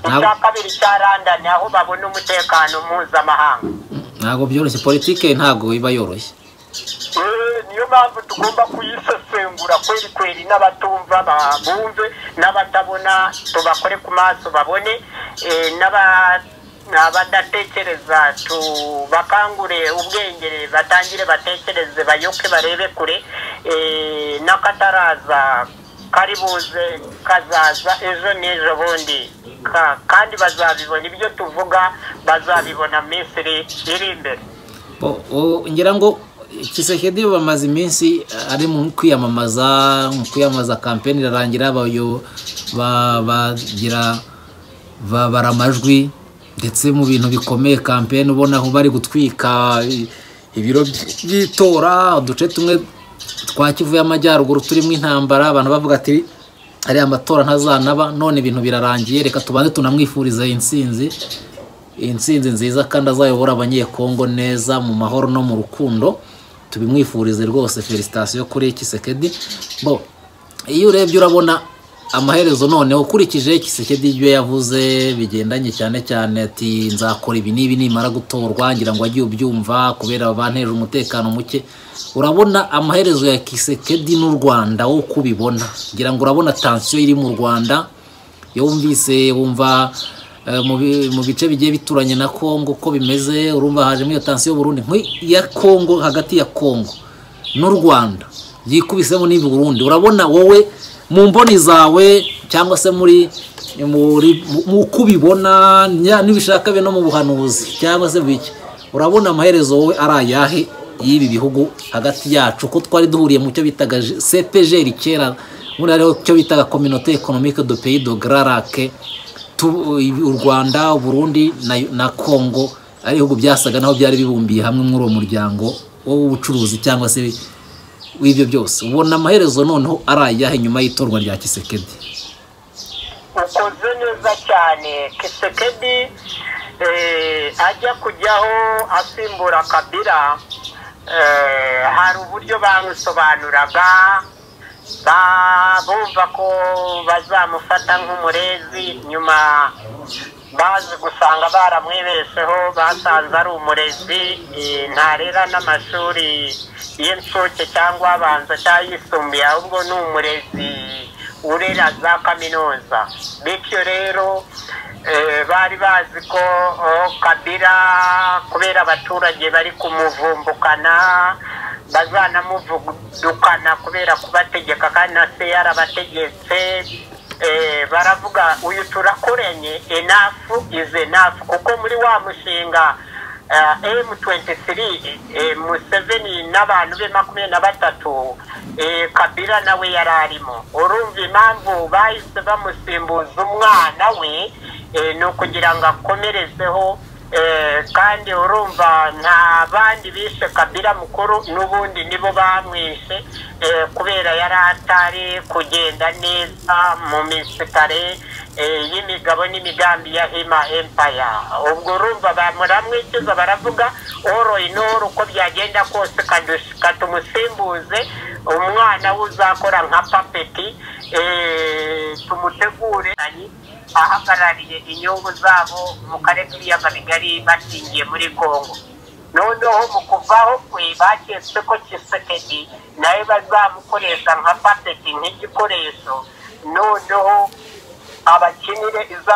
icya kabiri cya randani aho babona umutekano mpuzamahanga ntabwo byoroshye politike ntabwo iba yoroshye niyo mpamvu tugomba kuyisesengura kweri kweri n'abatumva bumve n'abatabona tubakore ku maso babone n'abatuma abadatekereza tubakangure ubwenge batangire batekereze bayoke barebe kure n'akataraza kari buze kazaza ejo n'ejo bundi kandi bazabibona ibyo tuvuga bazabibona minsi iri imbere ngira ngo kisekedi bamaze iminsi ari mu kwiyamamaza mu kwiyamamaza kampeni irarangira bagira babara amajwi ndetse mu bintu bikomeye kampeni ubona aho bari gutwika ibiro by'itora uduce tumwe twa kivu y'amajyaruguru turimo intambara abantu bavuga ati ariya amatora ntazanaba none ibintu birarangiye reka tubanze tunamwifuriza insinzi insinzi nziza kandi azayobora abanyekongo neza mu mahoro no mu rukundo tubimwifurize rwose felicitasiyo kuri kisekedi bo iyo urebye urabona amaherezo noneho ukurikije kisekedi ibyo yavuze bigendanye cyane cyane ati nzakora ibi n'ibi nimara gutorwa ngira ngo ajye ubyumva kubera banteje umutekano muke urabona amaherezo ya kisekedi n'u rwanda wo kubibona ngira ngo urabona tansiyo iri mu rwanda iyo wumvise wumva mu bice bigiye bituranye na kongo uko bimeze urumva hajemo iyo tansiyo y'uburundi ya kongo hagati ya kongo n'u rwanda byikubisemo n'ibi burundi urabona wowe mu mboni zawe cyangwa se muri uko ubibona n'ibishaka no mu buhanuzi cyangwa se bike urabona amaherezo wowe ari ayahe y'ibi bihugu hagati yacu ko twari duhuriye mu cyo bitaga sepejeri kera muri hariho cyo bitaga kominote ekonomike do peyi do gararake u rwanda uburundi na kongo ari ibihugu byasaga naho byari bibumbiye hamwe muri uwo muryango w'ubucuruzi cyangwa se w'ibyo byose ubona amaherezo noneho ari ayahe nyuma y'itorwa rya kisekedi ukoze neza cyane kisekedi ajya kujyaho asimbura kabira hari uburyo bamusobanuraga bumva ko bazamufata nk'umurezi nyuma bazi gusanga baramwibeseho basanze ari umurezi ntarera n'amashuri y'incuke cyangwa abanza cyangwa ayisumbuye ahubwo ni umurezi urera za kaminuza bityo rero bari bazi ko kabira kubera abaturage bari kumuvumbukana bazanamuvudukana kubera kubategeka kandi na se yarabategetse baravuga uyu turakoranye enafu izi enafu kuko muri wa mushinga emu tuwenti siri museveni n'abantu be makumyabiri na batatu kabira nawe yari arimo urumva impamvu bahise bamusimbuza umwana we ni ukugira ngo akomerezeho kandi urumva nta bandi bishe kabira mukuru n'ubundi nibo bamwishe kubera yari atari kugenda neza mu misitare y'imigabo n'imigambi ya hima empaya ubwo urumva bamuramwikiza baravuga oro inoro uko byagenda kose katumusimbuze umwana we uzakora nka papeti tumutegure ahagarariye inyungu zabo mu karere k'ibiyaga bigari bashingiye muri congo noneho mu kuvaho kwe baketse ko kisekedi nawe bazamukoresha nka papeti nk'igikoresho noneho abakinire izo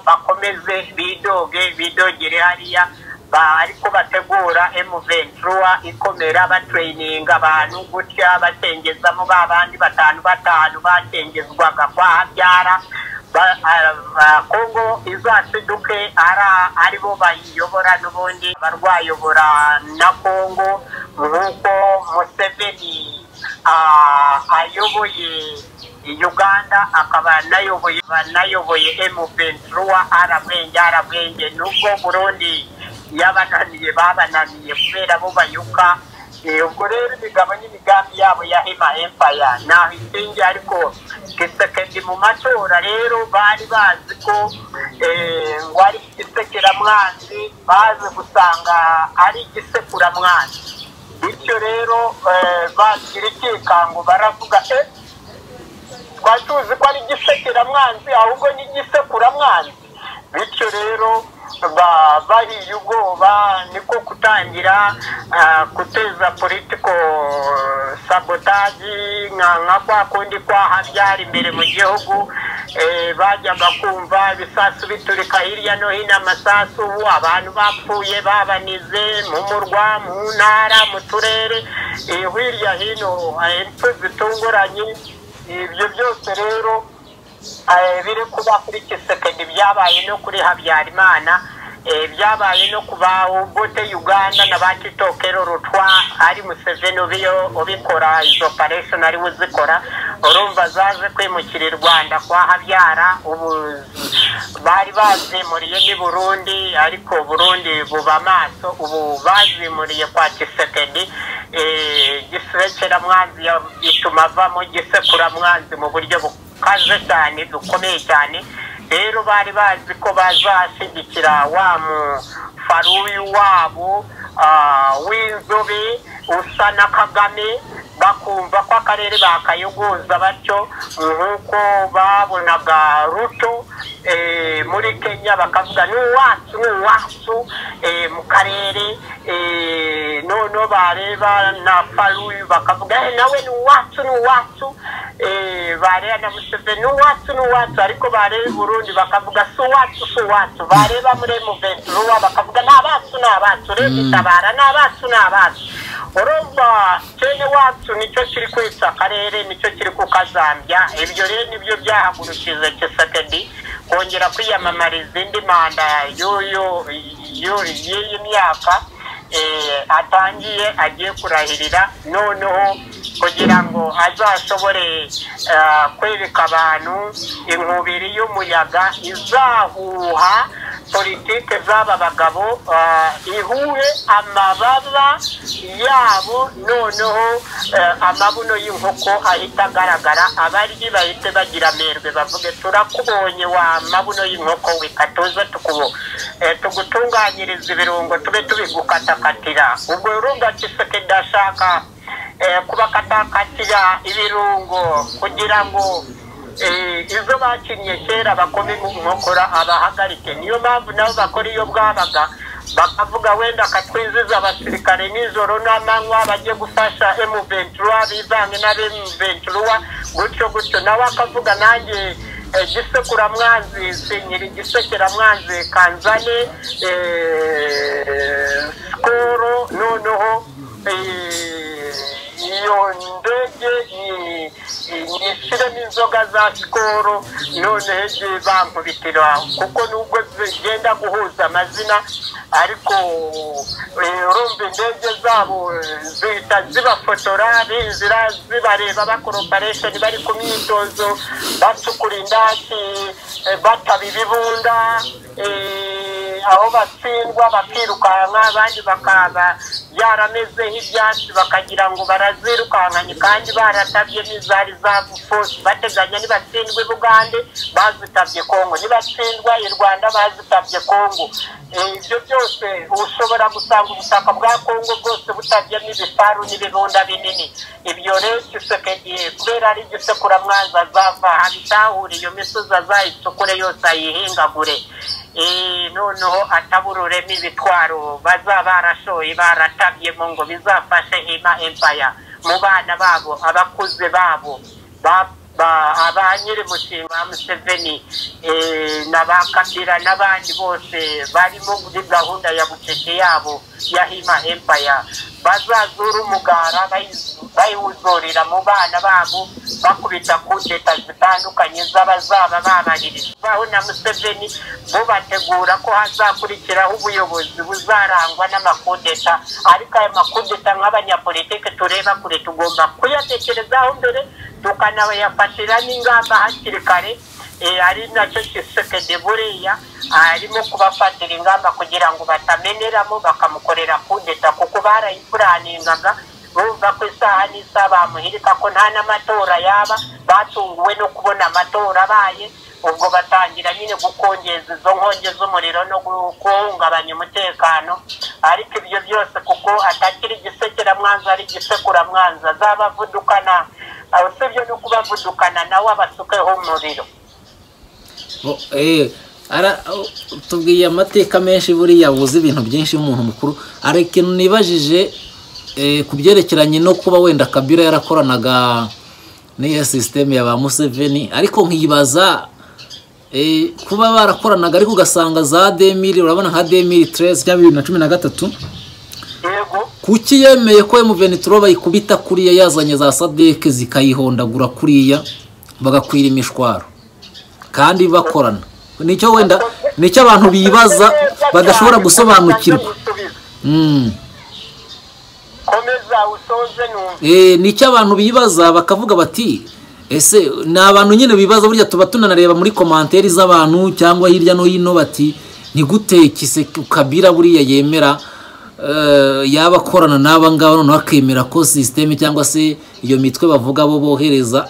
bakomeze bidoge bidogere hariya ba- ariko bategura emuventura ikomera batereyininga abantu gutya bakengezamo ba bandi batanu batanu bakengezwaga kwa habyara Ba- ah, ah, kongo izasiduke ari aribo bayiyobora n'ubundi barwayobora na kongo nk'uko museveni ah, ayoboye uganda akaba anayoboye anayoboye emuventura arabwenge arabwenge nubwo burundi yabananiye babananiye kubera bo bayuka Eh, ubwo rero imigabo n'imigambi yabo ya hema empaya ntaho ishingiye ariko gisekedi mu matora rero bari bazi ko eh, ngo ari igisekeramwanzi bazi gusanga ari igisekuramwanzi bityo rero eh, bagira ikikango baravuga eh, twari tuzi ko ari igisekeramwanzi ahubwo ni igisekuramwanzi bityo rero ba- bahiye ubwoba niko kutangira ah, guteza politiko sabotaji nka nka kwa kundi kwa habyara imbere mu gihugu eh, bajyaga kumva ibisasu biturika hirya no hino amasasu ubu abantu bapfuye babanize mu murwa mu ntara mu turere eh, hirya hino eh, impfu zitunguranye ibyo byose rero eh, biri kuba kuri kisekedi byabaye no kuri habyarimana eh, byabaye no ku babote uganda na ba titokero rutwa ari museveni ubiyo- ubikora izo operation ariwe uzikora urumva zaje kwimukira i rwanda kwa habyara ubu bari bazimuriye ni burundi ariko burundi buba amaso ubu bazimuriye kwa kisekedi eh, gisekeramwanzi ya- bituma avamo gisekuramwanzi mu buryo bukaze cyane bukomeye cyane rero bari bazi ko bazashyigikira wa mufaruyu wabo ah, w'inzobe usa na kagame bakumva ko akarere bakayogoza batyo nk'uko babonaga ruto eh, muri kenya bakavuga ni uwacu ni uwacu eh, mu karere eh, noneho bareba na faruyu bakavuga "Eh, nawe ni uwacu ni uwacu Eh, bareba na museveni ni uwacu ni uwacu ariko bareba burundi bakavuga si uwacu si uwacu bareba muri emuventuruwa bakavuga ni abacu ni abacu reba itabara ni abacu ni abacu urumva kene wacu nicyo kiri kwica akarere nicyo kiri kukazambya ibyo rero nibyo byahagurukije kisekedi kongera kwiyamamariza indi manda y'uyu y'uyu- y'iyi myaka eh, atangiye agiye kurahirira noneho kugira ngo azashobore eh, kwereka abantu inkubiri y'umuyaga izahuha politike z'aba bagabo eh, ihuhe amababa yabo noneho eh, amabuno y'inkoko ahita agaragara abaryi bahite bagira amerwe bavuge turakubonye wa mabuno y'inkoko we katuze tukubo eh, tugutunganyiriza ibirungo tube tubigukatakatira ubwo urumva kiseke ndashaka eh, kubakatakatira ibirungo kugira ngo eh, izo bakinnye kera bakome mu nkokora abahagarike niyo mpamvu nabo bakora iyo bwabaga bakavuga wenda katwiziza abasirikare nijoro n'amanywa bajye gufasha emuventura bivange n'abemuventura gutyo gutyo nawe akavuga nanjye eh, gisekuramwanzi sinyira igisekeramwanzi kanzane eh, sikoro noneho eh, iyo ndege ni- ni ishyiremo inzoga za sikoro none ejo bankubitira kuko nubwo zigenda guhuza amazina ariko eh, urumva indege zabo zihita zibafotora binzira zibareba bakora operation bari ku myitozo bacukura indaki eh, bataba ibibunda eh, aho batsindwa bakirukanka abandi bakaba yarameze nk'ibyatsi bakagira ngo barazirukankanye kandi baratabye n'izari za fosi bateganya nibatsindwa i bugande bazitabye kongo nibatsindwa i rwanda bazitabye kongo Eh, ibyo byose ushobora gusanga ubutaka bwa kongo bwose butabyemo ibifaru n'ibibunda binini ibyo rero gisekedi kubera ari igisekuramwanzi azava habitahura iyo misozi azayicukure yose ayihingagure Eh, noneho atabururemo ibitwaro bazaba barashoye baratabyemo ngo bizafashe hema empaya mu bana babo abakuze babo ba- ba nyiri mushinga wa museveni eh, na ba kabira n'abandi bose barimo muri gahunda ya bucece yabo ya hima empire bazazura umugara bayiwuzurira mu bana babo bakubita ku leta zitandukanye z'abazaba babaririza baho na museveni bo bategura ko hazakurikiraho ubuyobozi buzarangwa n'amakudeta ariko ayo makudeta nk'abanyapolitike tureba kure tugomba kuyatekerezaho mbere tukanabayafatira n'ingamba hakiri kare ari nacyo gisekede buriya arimo kubafatira ingamba kugira ngo batameneramo bakamukorera kudeta kuko barayipuraningaga bumva ko isaha n'isaha bamuhirika ko nta n'amatora yaba batunguwe no kubona amatora abaye ubwo batangira nyine gukongeza izo nkongi z'umuriro no guhungabanya umutekano ariko ibyo byose kuko atakiri igisekeramwanza ari igisekuramwanza azabavudukana usibye no kubavudukana nawe abasukeho umuriro tubwiye amateka menshi buriya buzi ibintu byinshi umuntu mukuru ariko nibajije ku byerekeranye no kuba wenda kabira yarakoranaga n'iyo sisiteme ya ba museveni ariko nkibaza kuba barakoranaga ariko ugasanga za demiri urabona nka demiri teresi cya bibiri na cumi na gatatu kuki yemeye ko emuveni turo bayikubita kuriya yazanye za sadeke zikayihondagura kuriya bagakwira imishwaro kandi bakorana nicyo wenda nicyo abantu bibaza badashobora gusobanukirwa nicyo abantu bibaza bakavuga bati ese ni abantu nyine bibaza burya tuba tunanareba muri komanteri z'abantu cyangwa hirya no hino bati ni gute kiseke kabira buriya yemera yaba akorana n'aba ngaba noneho akemera ko sisiteme cyangwa se iyo mitwe bavuga bo bohereza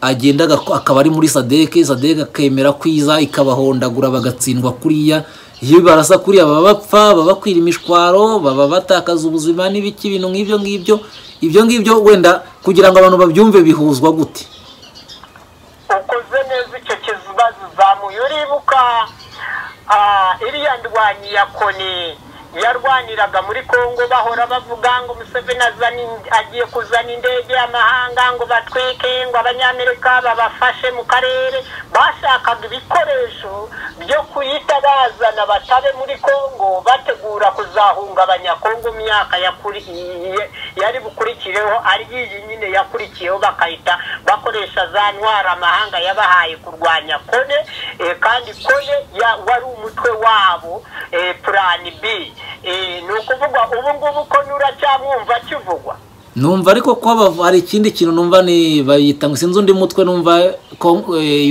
agenda akaba ari muri sadeke sadeke akemera kwiza ikabahondagura bagatsindwa kuriya iyo barasa kuriya baba bapfa baba bakwira imishwaro baba batakaza ubuzima n'ibiki ibintu nk'ibyo ngibyo ibyo ngibyo wenda kugira ngo abantu babyumve bihuzwa gute ukoze neza icyo kibazo uzamuye uribuka iriya ndwanyi ya koni yarwaniraga muri congo bahora bavuga ngo museveni agiye kuzana indege y'amahanga ngo batwike ngo abanyamerika babafashe mu karere bashakaga ibikoresho byo kuyita bazana batabe muri congo bategura kuzahunga abanyakongo myaka yari bukurikireho ari iyi nyine yakurikiyeho bakahita bakoresha za ntwara amahanga yabahaye kurwanya kone kandi kone wari umutwe wabo purani bi ni ukuvuga ubu ngubu ko nuracyamwumva kivugwa numva ariko ko hari ikindi kintu numva ni bayita ngo sinzi undi mutwe numva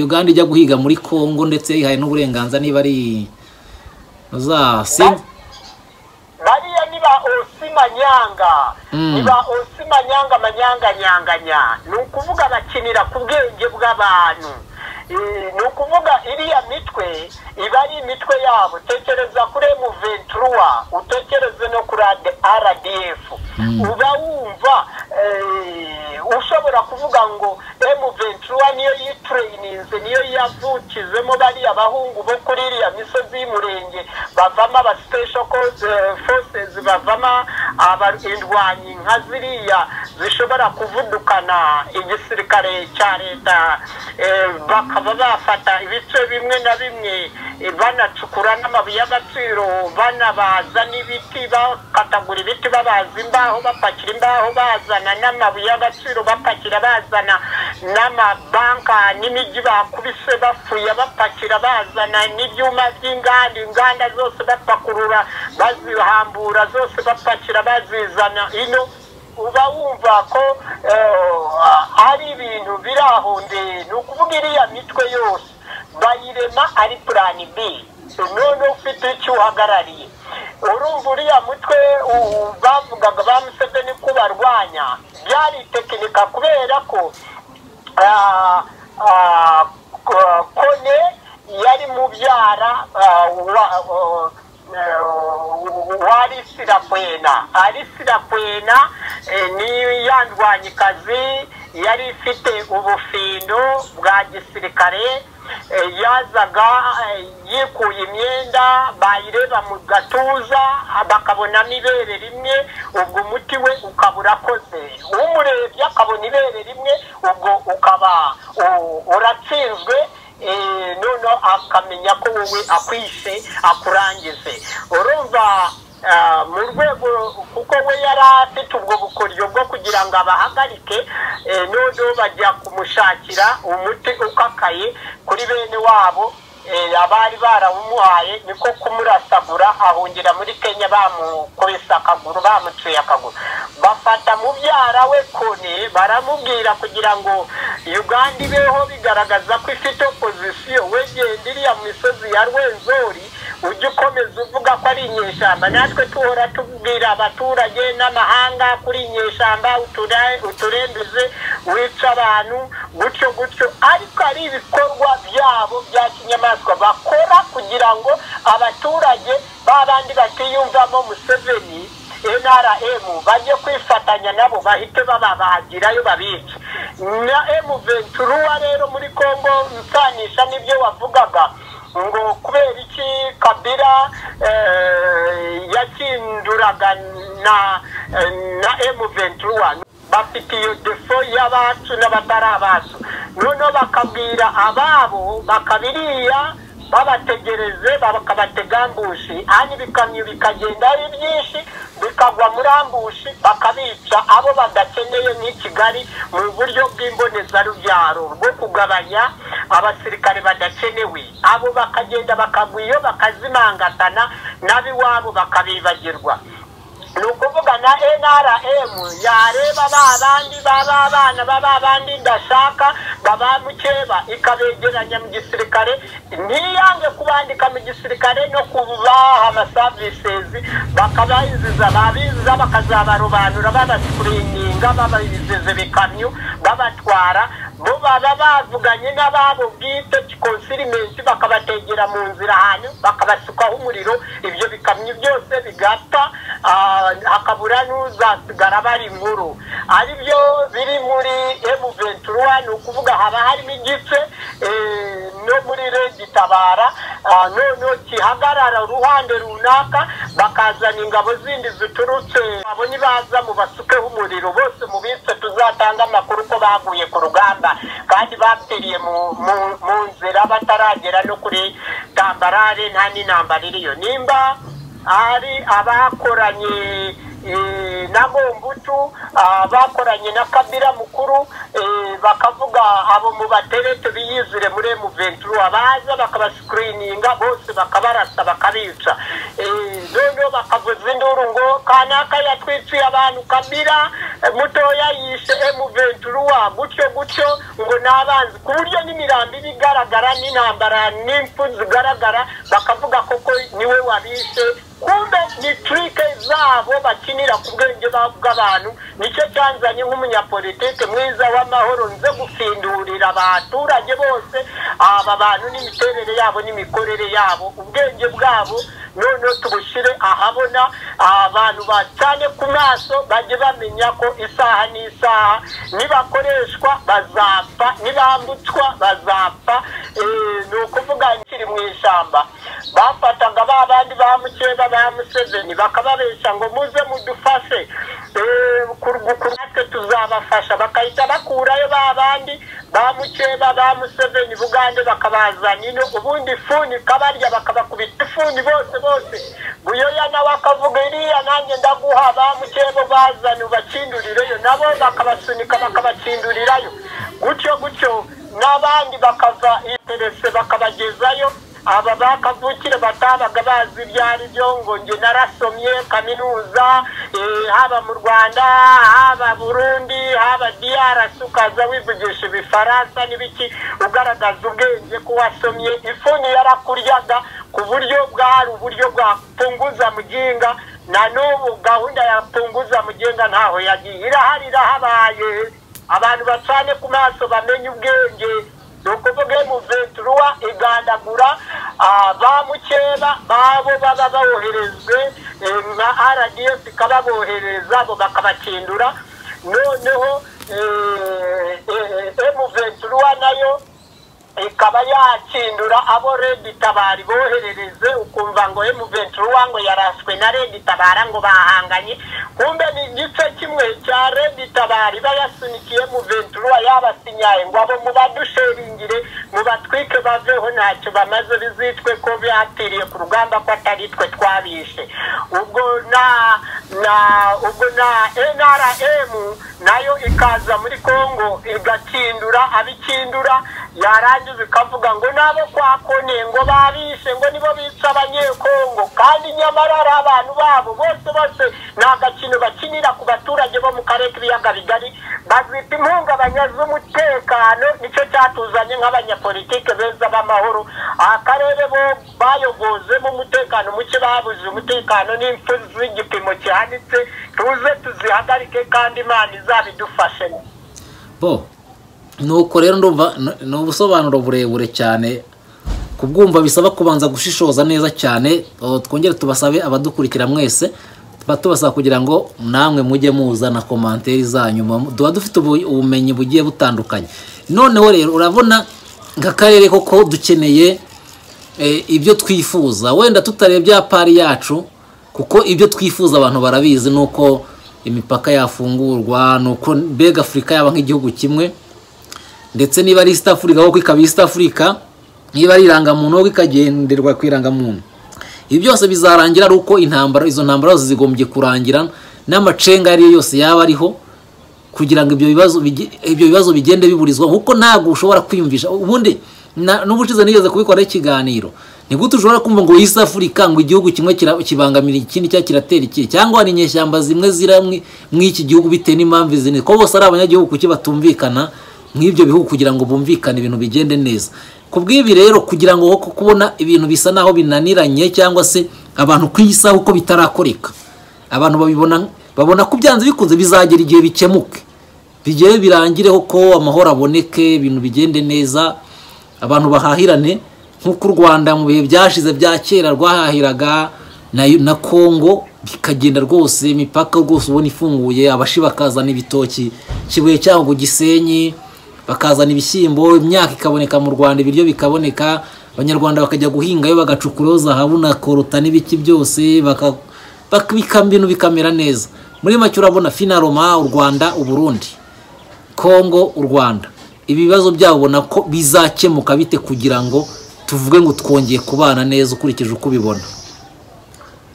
uganda ijya guhiga muri congo ndetse yihaye n'uburenganzira niba ari bariya niba osi manyanga niba osi manyanga manyanganyanganya ni ukuvuga bakinira ku bwenge bw'abantu ni ukuvuga iriya mitwe iba ari imitwe yabo tekereza kuri muventura utekereze no kuri rdf uba wumva ushobora kuvuga ngo muventura niyo yitureyininze niyo yavukizemo bariya bahungu bo kuri iriya misozi y'umurenge bavamo aba sitesho forces bavamo indwanyi nka ziriya zishobora kuvudukana igisirikare cya leta bakaba bafata ibice bimwe na bimwe banacukura n'amabuye y'agaciro banabaza n'ibiti bakatagura ibiti babaza imbaho bapakira imbaho bazana n'amabuye y'agaciro bapakira bazana n'amabanka n'imijyi bakubise bafuya bapakira bazana n'ibyuma by'inganda inganda zose bapakurura bazihambura zose bapakira bazizana ino uba wumva ko ari ibintu biri aho ndende ni ukuvuga iriya mitwe yose bayirema ari purani bi none ufite icyo uhagarariye urumva uriya mutwe bavugaga ba museveni ko barwanya byari tekinika kubera ko kone yari mubyara warisirakwena arisirakwena ni ya ndwanyikazi yari ifite ubufindo bwa gisirikare eh, yazaga eh, yikuye imyenda bayireba mu gatuza ah, bakabonamo ibere rimwe ubwo umuti we ukaba urakoze umurebye akabona ibere rimwe ubwo ukaba u- uratsinzwe eh, noneho akamenya ko wowe akwishe akurangize urumva ah, mu rwego kuko we yari afite ubwo bukoryo bwo kugira ngo abahagarike eh, noneho bajya kumushakira umuti ukakaye kuri bene wabo eh, abari barawumuhaye niko kumurasagura ahungira muri kenya bamukubise akaguru bamucuye akaguru bafata mubyara we kone baramubwira kugira ngo uganda ibeho bigaragaza ko ifite opozisiyo wegenda iriya misozi ya rwenzori ujya ukomeza uvuga ko ari inyeshyamba natwe tuhora tubwira abaturage n'amahanga kuri inyeshyamba utura- uturembuze wica abantu gutyo gutyo ariko ari ibikorwa byabo bya kinyamaswa bakora kugira ngo abaturage b'abandi batiyumvamo museveni nrm bajye kwifatanya nabo bahite bababagirayo babica na m venturuwa rero muri congo mpfanisha n'ibyo wavugaga ngo kubera iki kabira eh, yakinduraga na na m venturuwa bafite iyo defo y'abacu n'abatari abacu noneho bakabwira ababo bakabiriya babategereze bakabatega ambushi hanyuma ibikamyo bikagenda ari byinshi bikagwa muri ambushi bakabica abo badakeneye nk'i kigali mu buryo bw'imbonezarubyaro bwo kugabanya abasirikare badakenewe abo bakagenda bakagwa iyo bakazimangatana n'ab'iwabo bakabibagirwa ni ukuvuga na nrm yareba ba bandi baba abana baba bandi ndashaka baba mukeba ikabegeranya mu gisirikare ntiyange kubandika mu gisirikare no kubaha amasavisezi bakabayiziza babiziza bakazabarobanura babascreeninga bababiziza ibikamyo babatwara bo baba bavuganye n'ababo bwite konsirimensi bakabategera mu nzira ahantu bakabasukaho umuriro ibyo bikamyo byose bigapfa ah, hakabura n'uzasigara bari inkuru ari byo biri muri M23 ni ukuvuga haba harimo igice eh, no muri regitabara noneho gihagarara uruhande runaka bakazana ingabo zindi ziturutse abo nibaza mu basukeho umuriro bose mu bitse tuzatanga amakuru ko baguye ku rugamba kandi bapfiriye mu- mu- mu nzira bataragera no kuri tambarare nta n'intambara iriyo nimba ari abakoranye eh, na gombutu ah, bakoranye na kabira mukuru eh, bakavuga abo mu baterete biyizire muri M23 abaza bakabascreeninga bose bakabarasa bakabica Eh, noneho bakavuza induru ngo kanaka yatwiciye abantu kabira eh, mutoya yishe M23 gutyo gutyo ngo n'abanzi ku buryo n'imirambo iba igaragara n'intambara n'impfu zigaragara bakavuga koko niwe wabishe kumbe ni trike zabo bakinira ku bwenge ba- bw'abantu nicyo cyanzanye nk'umunyapolitike mwiza w'amahoro nze gufindurira abaturage bose aba bantu n'imiterere yabo n'imikorere yabo ubwenge bwabo noneho tubushyire ahabona abantu bacane ku maso bajye bamenya ko isaha n'isaha nibakoreshwa bazapfa nibambutswa bazapfa Eh, ni ukuvuga kiri mu ishyamba bafataga ba bandi ba mukeba ba museveni bakababesha ngo muze mudufashe Eh, ku- ku- ku- natwe tuzabafasha bakahita bakurayo ba bandi ba mukeba ba museveni bugande bakabazana ino ubundi ifuni kabarya bakabakubita ifuni bose bose buyoya nawe akavuga iriya nanjye ndaguha ba mukeba bazane ubakindurireyo nabo bakabasunika bakabakindurirayo gutyo gutyo n'abandi bakava interese bakabagezayo aba bakavukire batabaga bazi ibyo ari byo ngo njye narasomye kaminuza eh, haba mu rwanda haba burundi haba drc ukaza wivugisha ibifaransa n'ibiki ugaragaza ubwenge ko wasomye ifuni yarakuryaga ku buryo bwari uburyo bwa punguza muginga na n'ubu gahunda ya punguza muginga ntaho yagiye irahari irahabaye abantu bacane ku maso bamenye ubwenge ni ukuvuga mu venturuwa igandagura ah, ba mukeba babo baba boherejwe eh, nka rdf ikababohereza bo bakabakindura noneho emuventura nayo ikaba yakindura abo redi tabari boherereze ukumva ngo emuventura ngo yaraswe na redi tabara ngo bahanganye kumbe ni igice kimwe cya redi tabari bayasunikiye emuventura yabasinyaye ngo abo mubadusheringire mubatwike baveho ntacyo bamaze bizitwe ko byatiriye ku rugamba ko atari twe twabishe ubwo na na ubwo na nrm nayo ikaza muri congo igakindura abikindura yarangiza ikavuga ngo nabo kwa kone ngo babishe ngo nibo bica abanyekongo kandi nyamara ari abantu babo bose bose ni agakino bakinira ku baturage bo mu karere k'ibiyaga bigari bazita impungabanya z'umutekano nicyo cyatuzanye nk'abanyapolitike beza b'amahoro akarere bo bayogozemo umutekano muke babuze umutekano n'impfu z'igipimo kihanitse tuze tuzihagarike kandi imana izabidufashemo bo nuko rero ndumva n- ni ubusobanuro burebure cyane kubwumva bisaba kubanza gushishoza neza cyane O, twongere tubasabe abadukurikira mwese tuba tubasaba kugira ngo namwe mujye muza na komanteri zanyu mu- tuba dufite ubu- ubumenyi bugiye butandukanye noneho rero urabona nk'akarere koko dukeneye eh, ibyo twifuza wenda tutarebye apari yacu kuko ibyo twifuza abantu barabizi ni uko imipaka yafungurwa ni uko mbega afurika yaba nk'igihugu kimwe ndetse niba ari East Africa kuko ikaba East Africa niba ari irangamuntu kuko ikagenderwa ku irangamuntu ibi byose bizarangira ari uko intambara izo ntambara zose zigombye kurangira n'amacenga ariyo yose yaba ariho kugira ngo ibyo bibazo bige- ibyo bibazo bigende biburizwa kuko ntabwo ushobora kwiyumvisha ubundi na- n'ubushize nigeze kubikoraho ikiganiro ni gute ushobora kumva ngo East Africa ngo igihugu kimwe kira- kibangamira ikindi cyangwa kiratera iki cyangwa hari inyeshyamba zimwe zira mwi- mw'iki gihugu bitewe n'impamvu izi ni ko bose ari abanyagihugu kuki batumvikana nk'ibyo bihugu kugira ngo bumvikane ibintu bigende neza ku bw'ibi rero kugira ngo koko kubona ibintu bisa naho binaniranye cyangwa se abantu ku isaha uko bitarakoreka abantu babibona babona ko byanze bikunze bizagera igihe bikemuke bigere birangireho ko amahoro aboneke ibintu bigende neza abantu bahahirane nk'uko u rwanda mu bihe byashize bya kera rwahahiraga na, na congo bikagenda rwose imipaka rwose ubona ifunguye abashi bakazana ibitoki kibuye cyangwa gisenyi bakazana ibishyimbo imyaka ikaboneka mu rwanda ibiryo bikaboneka abanyarwanda bakajya guhingayo bagacukuraho zahabu na korota n'ibiki byose baka, baka, bika- ibintu bikamera neza muri make urabona finaroma u rwanda uburundi kongo u rwanda ibibazo byabo ubona ko bizakemuka bite kugira ngo tuvuge ngo twongeye kubana neza ukurikije uko ubibona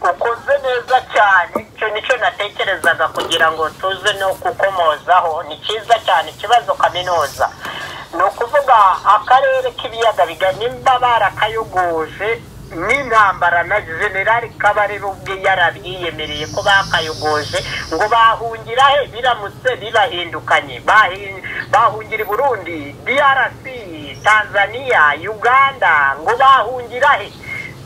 ukoze neza cyane icyo nicyo natekerezaga kugira ngo tuze no kukomozaho ni cyiza cyane ikibazo kaminuza ni ukuvuga akarere k'ibiyaga bigari nimba barakayogoje n'intambara na generali kabarebe ubwe yarabyiyemereye ko bakayogoje ngo bahungira he biramutse bibahindukanye Bahi- bahungira i burundi drc tanzania uganda ngo bahungira he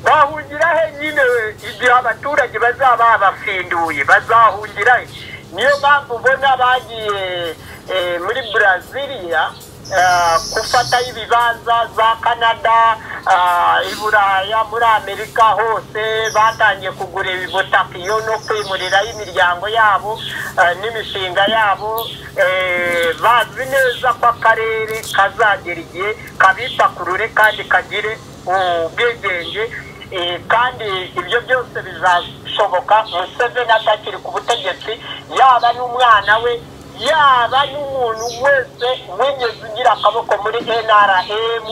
bahungira he nyine igihe abaturage bazaba babafinduye bazahungira he niyo mpamvu ubona bagiye eh, muri braziliya ah, gufatayo ibibanza za canada ah, i buraya muri amerika hose batangiye kugura ubutaka iyo no kwimurirayo imiryango yabo ah, n'imishinga yabo eh, bazi neza ko akarere kazagera igihe kabipakurure kandi kagire ubwigenge eh, kandi ibyo byose bizashoboka museveni atakiri ku butegetsi yaba n'umwana we yaba n'umuntu wese wigeze ugira akaboko muri nrm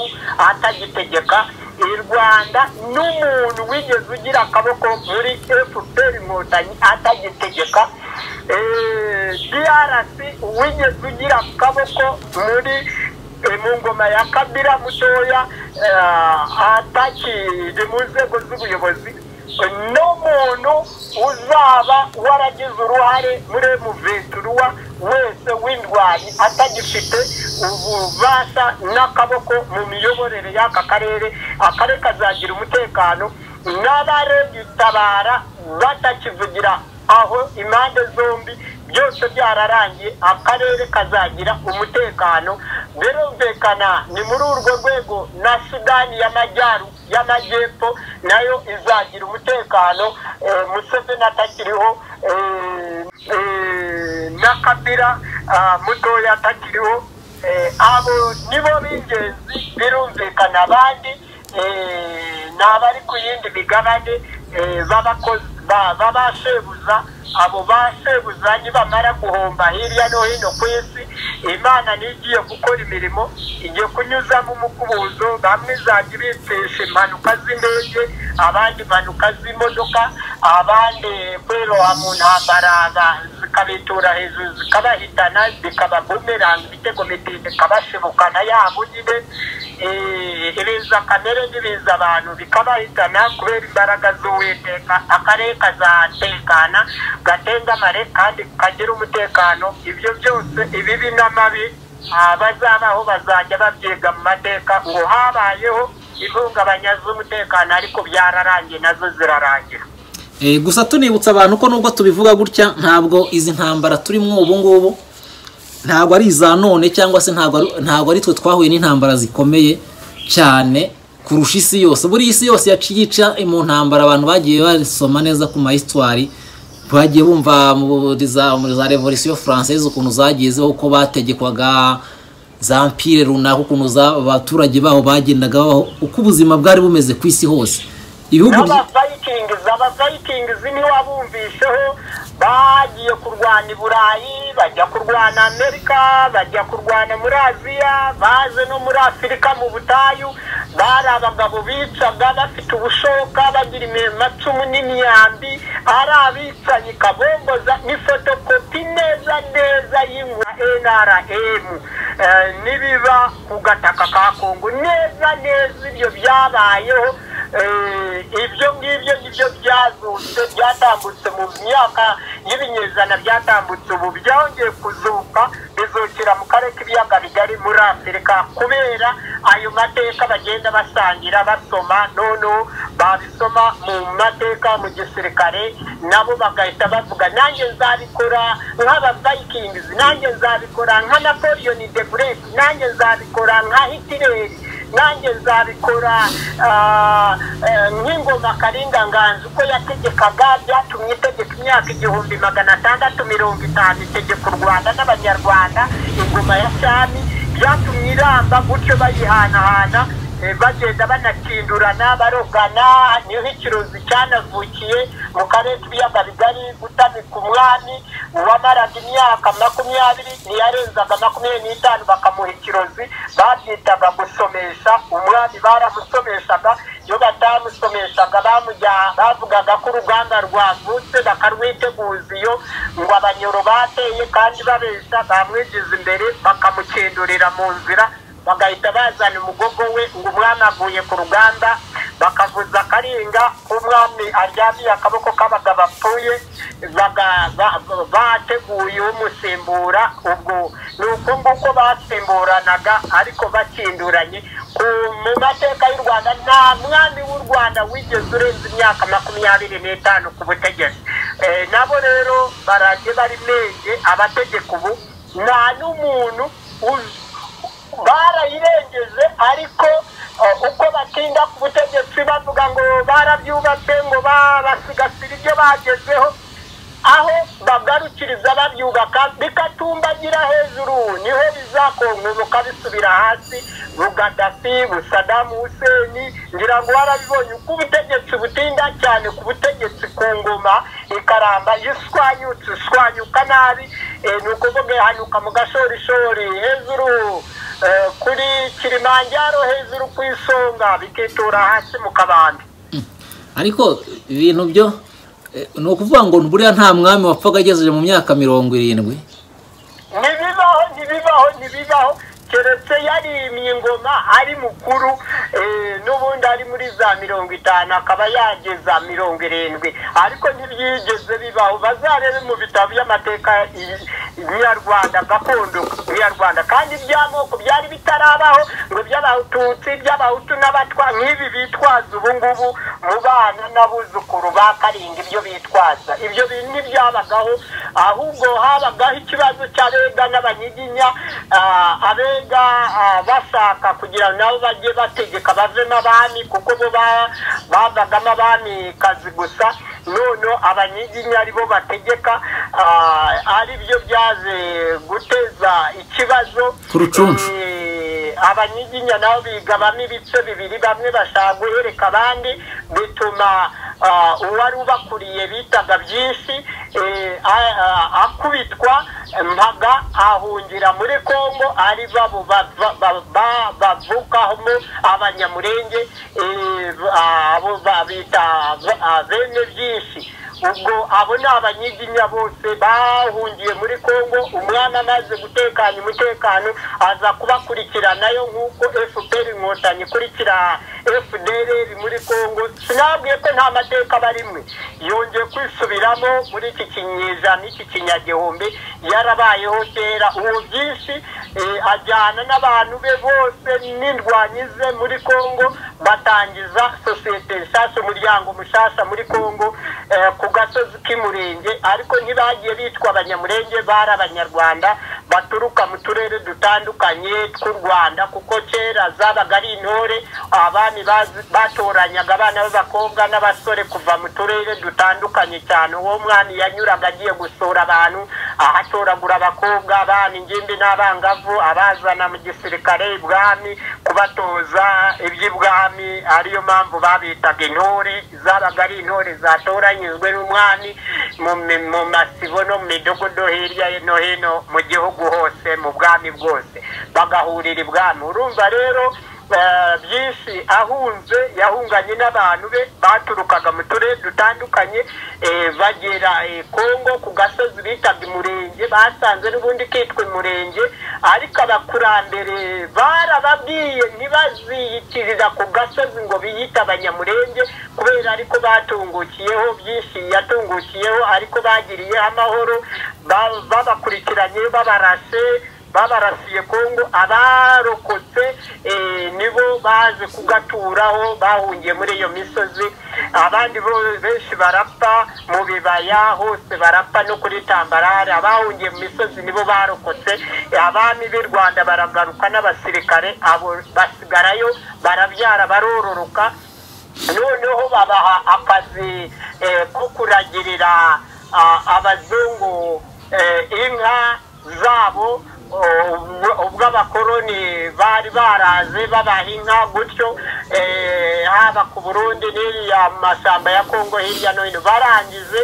atagitegeka i rwanda n'umuntu wigeze ugira akaboko muri fpr inkotanyi atagitegeka Eh, drc wigeze ugira akaboko muri eh, mu ngoma ya kabira mutoya eh, atakiri mu nzego z'ubuyobozi n'umuntu uzaba waragize uruhare muri muventurwa wese w'indwanyi atagifite ububasha n'akaboko mu miyoborere y'aka karere akarere kazagira umutekano n'abaregutabara batakivugira aho impande zombi byose byararangiye akarere kazagira umutekano birumvikana ni muri urwo rwego na sudani y'amajyaru y'amajyepfo nayo izagira umutekano eh, museveni atakiriho eh, eh, na kabira ah, mutoya atakiriho eh, abo nibo b'ingenzi birumvikana abandi eh, ni abari ku yindi migabane eh, b'abakozi ba- b'abashebuza abo bashebuza nibamara guhomba hirya no hino ku isi imana niyo igiye gukora imirimo igiye kunyuzamo umukubuzo bamwe izajya ibipfisha impanuka z'indege abandi impanuka z'imodoka abandi kwiroha mu ntambara ba- zikabitura hejuru zikabahitana zikababumeranga ibitego mitende ikabashibukana yabo nyine Eh, ibiza kamere n'ibiza abantu bikabahitana kubera imbaraga z'uwiteka akarere kazatekana gatengamare kandi kagira umutekano ibyo byose ibibi n'amabi abazabaho bazajya babyiga mu mateka ngo habayeho impungabanya z'umutekano ariko byararangiye nazo zirarangira Eh, gusa tunibutsa abantu ko nubwo tubivuga gutya ntabwo izi ntambara turimo ubu ngubu ntabwo ari iza none cyangwa se ntabwo ari- ntabwo ari twe twahuye n'intambara zikomeye cyane kurusha isi yose buri isi yose yaciye ica mu ntambara abantu bagiye basoma neza ku mahistwari bagiye bumva muri za muri za revolisiyo faransaise ukuntu zagiye zibaho uko bategekwaga za mpire runaka ukuntu za- abaturage baho bagendaga babaho uko ubuzima bwari bumeze ku isi hose ibihugu byi- n'abafayitingizi abafayitingizi niho wabumvisheho bagiye kurwana i burayi bajya kurwana amerika bajya kurwana muri aziya baje no muri afurika mu butayu bari abagabo bicaga bafite ubushoka bagira amacumu n'imyambi ari abicanyi kabomboza ni fotokopi neza neza y'inkwa nrm Eh, n'ibiba ku gataka ka kongo neza neza ibyo byabayeho Eh, ibyo ngibyo nibyo byazutse byatambutse mu myaka y'ibinyejana byatambutse ubu byongeye kuzuka bizukira mu karere k'ibiyaga bigari muri afurika kubera ayo mateka bagenda basangira basoma none babisoma mu mateka mu gisirikare nabo bagahita bavuga nanjye nzabikora nk'abavikingizi nanjye nzabikora nka napoleon de bresse nanjye nzabikora nka hitileri nanjye nzabikora ah, eh, nk'ingoma karinga nganzi uko yategekaga byatumye itegeka imyaka igihumbi magana atandatu mirongo itanu itegeka u rwanda n'abanyarwanda ingoma ya cyami byatumye iramba gutyo bayihanahana eh, bagenda banatsindurana barogana niho ikirozi cyanavukiye mu karere k'ibiyaga bigari gutamika umwami uwamaraga imyaka makumyabiri ntiyarenzaga makumyabiri n'itanu bakamuha ikirozi babyitaga gusomesha umwami baramusomeshaga iyo batamusomeshaga bamujya- bavugaga ko uruganda rwavutse bakarwiteguza iyo ngo abanyoro bateye kandi babeshya bamwigiza imbere bakamukindurira mu nzira bagahita bazana umugogo we ngo umwami avuye ku ruganda bakavuza akaringa k'umwami aryamiye akaboko k'abagabo apfuye baga- ba- ba- bateguye umusimbura ubwo ni uko nguko basimburanaga ariko bakinduranye Ku- mu mateka y'u rwanda nta mwami w'u rwanda wigeze urenza imyaka makumyabiri n'itanu ku butegetsi Eh, nabo rero barajye bari menge abategeka ubu nta n'umuntu uzi barayirengeje ariko eh, uko batinda ku butegetsi bavuga ngo barabyubatse ngo ba- basigasira ibyo bagezeho aho bagarukiriza babyubaka bikatumbagira hejuru niho bizakongoboka bisubira hasi bugadafi busadamu huseni ngira ngo warabibonye uko ubutegetsi butinda cyane ku butegetsi ku ngoma ikaramba ishwanyutse ishwanyuka nabi eh, ni ukuvuga ihanyuka mu gashorishori hejuru eh, kuri kilimanjaro hejuru ku isonga bikitura hasi mu kabande ariko ibintu byo eh, ni ukuvuga ngo buriya nta mwami wapfaga agejeje mu myaka mirongo irindwi ntibibaho ntibibaho ntibibaho keretse yarimye ingoma ari mukuru eh, n'ubundi ari muri za mirongo itanu akaba yageza mirongo irindwi ariko ntibyigeze bibaho bazarebe mu bitabo by'amateka i- nyarwanda gakondo nyarwanda kandi iby'amoko byari bitarabaho ngo iby'abahutu iby'abahutu n'abatwa nk'ibi bitwaza ubu ngubu mu bana n'abuzukuru ba karinga ibyo bitwaza ibyo bintu ntibyabagaho ahubwo habagaho ikibazo cy'abega n'abanyiginya ah, abega ah, bashaka kugira ngo nabo bajye bategeka bavemo abami kuko bo ba- bavagamo abamikazi gusa none abanyiginya ari bo bategeka ari byo byaje guteza ikibazo Ku rucuncu. Eh, abanyiginya nabo bigabamo ibice bibiri bamwe bashaka guhereka abandi bituma ah, uwari ubakuriye bitaga byinshi eh, a- a- akubitwa mpaga ahungira muri kongo ari babo bava- ba- ba- bavukamo abanyamurenge eh, ba- abo ba- bita ba- ah, bene byinshi ubwo abo ni abanyiginya bose bahungiye muri kongo umwana amaze gutekanya umutekano aza kubakurikiranayo nk'uko fpr inkotanyi ikurikira fdr muri kongo sinabwiye ko nta mateka barimwe yongeye kwisubiramo muri iki kinyejana iki kinyagihumbi yarabayeho kera ubu byinshi eh, ajyana n'abantu be bose n'indwanyize muri kongo batangiza sosiyete nshasha umuryango mushasha muri kongo eh, ku gasozi k'umurenge ariko ntibagiye bitwa abanyamurenge bari abanyarwanda baturuka mu turere dutandukanye tw'u rwanda kuko kera zabaga ari intore abami bazi- batoranyaga abana b'abakobwa n'abasore kuva mu turere dutandukanye cyane uwo mwana yanyuraga agiye gusura abantu ahatoragura abakobwa abana ingimbi n'abangavu abazana mu gisirikare ibwami kubatoza iby'ibwami ariyo mpamvu babitaga intore zabaga ari intore zatoranyijwe n'umwami mu mi- mu masibo no mu midogodo hirya no hino mu gihugu hose mu bwami bwose bagahurira ibwami urumva rero eh, byinshi ahunze yahunganye n'abantu be baturukaga mu turere dutandukanye eh, bagera eh, kongo ku gasozi bitaga umurenge basanze n'ubundi kitwa umurenge ariko abakurambere barababwiye ntibaziyitiriza ku gasozi ngo biyite abanyamurenge kubera ariko batungukiyeho byinshi yatungukiyeho ariko bagiriyeho amahoro ba- babakurikiranye babarashe babarasiye kongo abarokotse eh, nibo baje kugaturaho bahungiye muri iyo misozi abandi bo- benshi barapfa mu bibaya hose barapfa no kuri tambarare abahungiye mu misozi nibo barokotse abami b'i rwanda baragaruka n'abasirikare abo basigarayo barabyara barororoka noneho babaha akazi eh, ko kuragirira ah, abazungu eh, inka zabo o- ubwo- ubwo abakoroni bari baraze babaha inka gutyo eh, haba ku burundi n'iriya mu mashyamba ya kongo hirya no hino barangize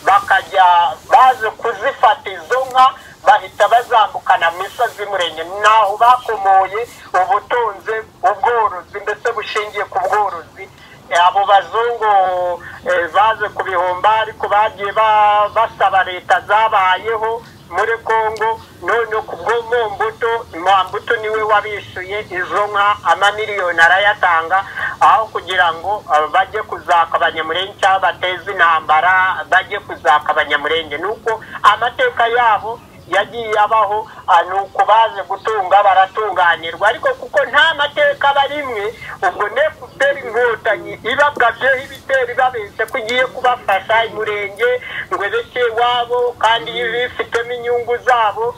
bakajya baje kuzifata izo nka bahita bazambukana mu misozi y'umurenge naho bakomoye ubutunzi ubworozi ndetse bushingiye ku bworozi Eh, abo bazungu eh, baje ku bihumbi ariko bagiye ba- basaba leta zabayeho muri kongo none kubwo mu mbuto mwambuto niwe wabishuye izo nka amamiliyoni arayatanga aho kugira ngo eh, bajye kuzaka abanyamurenge cyangwa bateze intambara bajye kuzaka abanyamurenge ni uko amateka yabo yagiye abaho ah, ni uko baje gutunga baratunganirwa ariko kuko nta mateka barimwe ubwo nefuperi inkotanyi ibagabyeho ibitero ibabeshya ko igiye kubafasha umurenge ngo ebeke iwabo kandi bifitemo inyungu zabo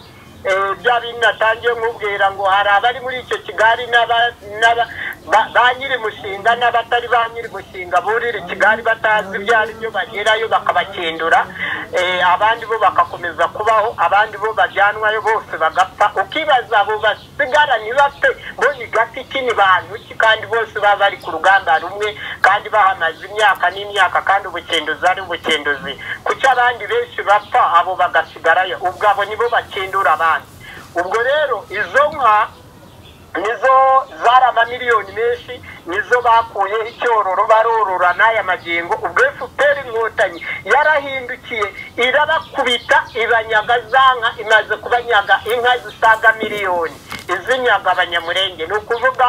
Eh, bya bindi natangiye nkubwira ngo hari abari muri icyo kigali n'aba- n'aba- ba- ba nyiri mushinga n'abatari ba nyiri mushinga burira kigali batazi ibyo ari byo bagerayo bakabakindura Eh, abandi bo bagakomeza kubaho abandi bo bajyanwayo bose bagapfa ukibaza abo basigara ntibapfe bo ni gati ki ni bantu ki kandi bose baba bari ku rugamba rumwe kandi bahamaze imyaka n'imyaka kandi ubukinduzi ari ubukinduzi kuki abandi benshi bapfa abo bagasigarayo ubwo abo nibo bakindura abandi ubwo rero izo nka nizo zari amamiliyoni menshi nizo bakuyeho icyororo barorora n'aya magingo ubwo efuperi inkotanyi yarahindukiye irabakubita ibanyaga za nka imaze kubanyaga inka zisaga miliyoni izinyaga abanyamurenge ni ukuvuga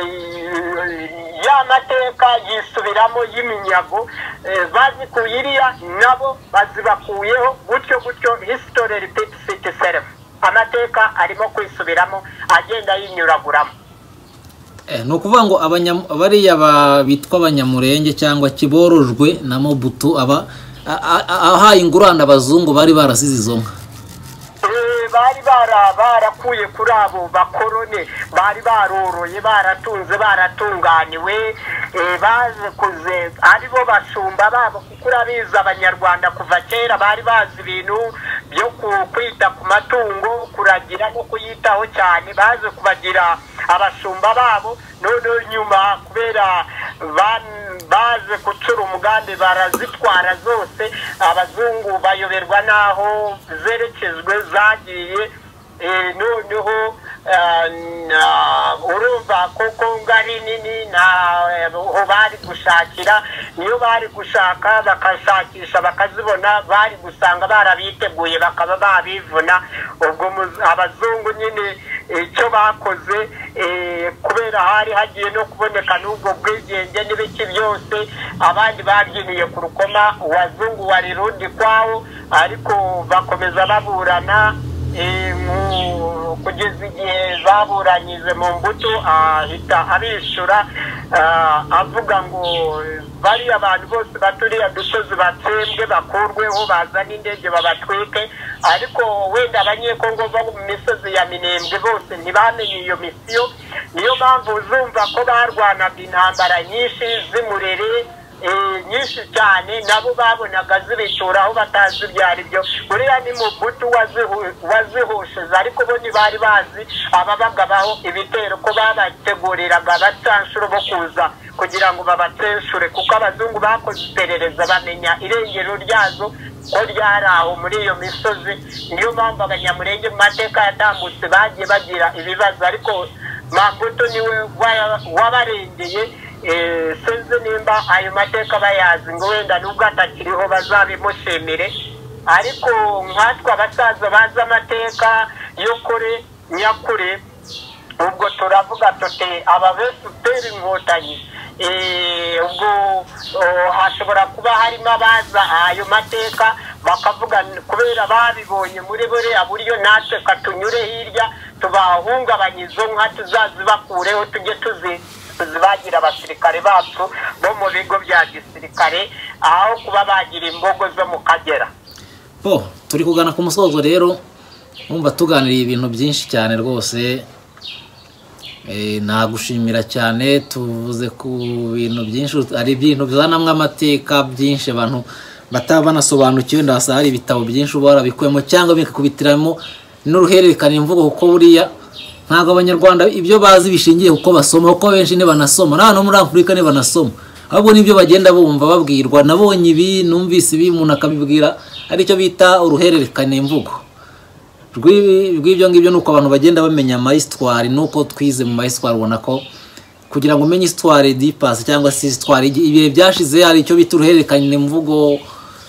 eh, ya mateka yisubiramo y'iminyago eh, bazikuye iriya nabo bazibakuyeho gutyo gutyo hisitori repeats itself amateka arimo kwisubiramo agenda yinyuraguramo Eh, ni ukuvuga ngo abanya- bariya ba- bitwa abanyamurenge cyangwa kiborojwe na mobutu aba a- a- a- ahaye ingurane abazungu bari barasize izo nka Eh, bari bara- barakuye kuri abo bakorone bari baroroye baratunze baratunganiwe eh, bazikuze ari bo bashumba babo kuko urabizi abanyarwanda kuva kera bari bazi ibintu byo ku- kwita ku matungo kuragira no kuyitaho cyane baze kubagira abashumba babo noneho nyuma kubera ban- baze gucura umugambi barazitwara zose abazungu bayoberwa n'aho zerekezwe zagiye eh, noneho ah, na- urumva ko kongo ari nini ntaho bari gushakira niyo bari gushaka bakashakisha bakazibona bari gusanga barabiteguye bakaba babivuna ubwo muz- abazungu nyine icyo bakoze eh, kubera hari hagiye no kuboneka n'ubwo bwigenge n'ibiki byose abandi babyiniye ku rukoma uwazungu wari rundi kwawo ariko bakomeza baburana eh, mu- kugeza igihe baburanyije mu mbuto ahita abishyura ah, avuga ngo bariya bantu bose baturiye dusozi batsembwe bakurweho bazane indege babatwike ariko wenda abanyekongo bo mu misozi ya minembwe bose ntibamenye iyo misiyo niyo mpamvu uzumva ko barwanaga intambara nyinshi z'imurere eh, nyinshi cyane nabo babonaga zibitura aho batazi ibyo ari byo buriya ni mubutu wazihu- wazihushize ariko bo ntibari bazi ababagabaho ibitero ko babateguriraga abacanshuro bo kuza kugira ngo babacenshore kuko abazungu bakoze iperereza bamenya irengero ryazo ko ryari aho muri iyo misozi niyo mpamvu abanyamurenge mu mateka yatambutse bagiye bagira ibibazo ariko mabutu niwe wa- wabarengeye Eh, sinzi nimba ayo mateka bayazi ngo wenda nubwo atakiriho bazabimushimire ariko nkatwe abasaza bazi amateka yo kure nyakure ubwo turavuga tuti ababesuteri inkotanyi Eh, ubwo oh, hashobora kuba harimo abaza ayo mateka bakavuga kubera babibonye muri buriya buryo natwe katunyure hirya tubahungabanyizo nka tuzazibakureho tujye tuzi bagira abasirikare bacu bo mu bigo bya gisirikare aho kuba bagira imbogo zo mu kagera bo turi kugana ku musozo rero wumva tuganiriye ibintu byinshi cyane rwose Eh, nagushimira cyane tuvuze ku bintu byinshi hari ibintu bizanamo amateka byinshi abantu bataba banasobanukiwe ndabasa hari ibitabo byinshi uba warabikuyemo cyangwa bikakubitiramo n'uruhererekane imvugo kuko buriya ntabwo abanyarwanda ibyo bazi bishingiye kuko basoma kuko benshi ntibanasoma n'abantu bo muri afurika ntibanasoma ahubwo nibyo bagenda bumva babwirwa nabonye ibi numvise ibi umuntu akabibwira aricyo bita uruhererekane mvugo rw'ibi- rw'ibyo ngibyo ni uko abantu bagenda bamenya amayisitwari nuko twize mu mayisitwari ubona ko kugira ngo umenye isitwari dipasi cyangwa se isitwari igi- ibihe byashize hari icyo bita uruhererekane mvugo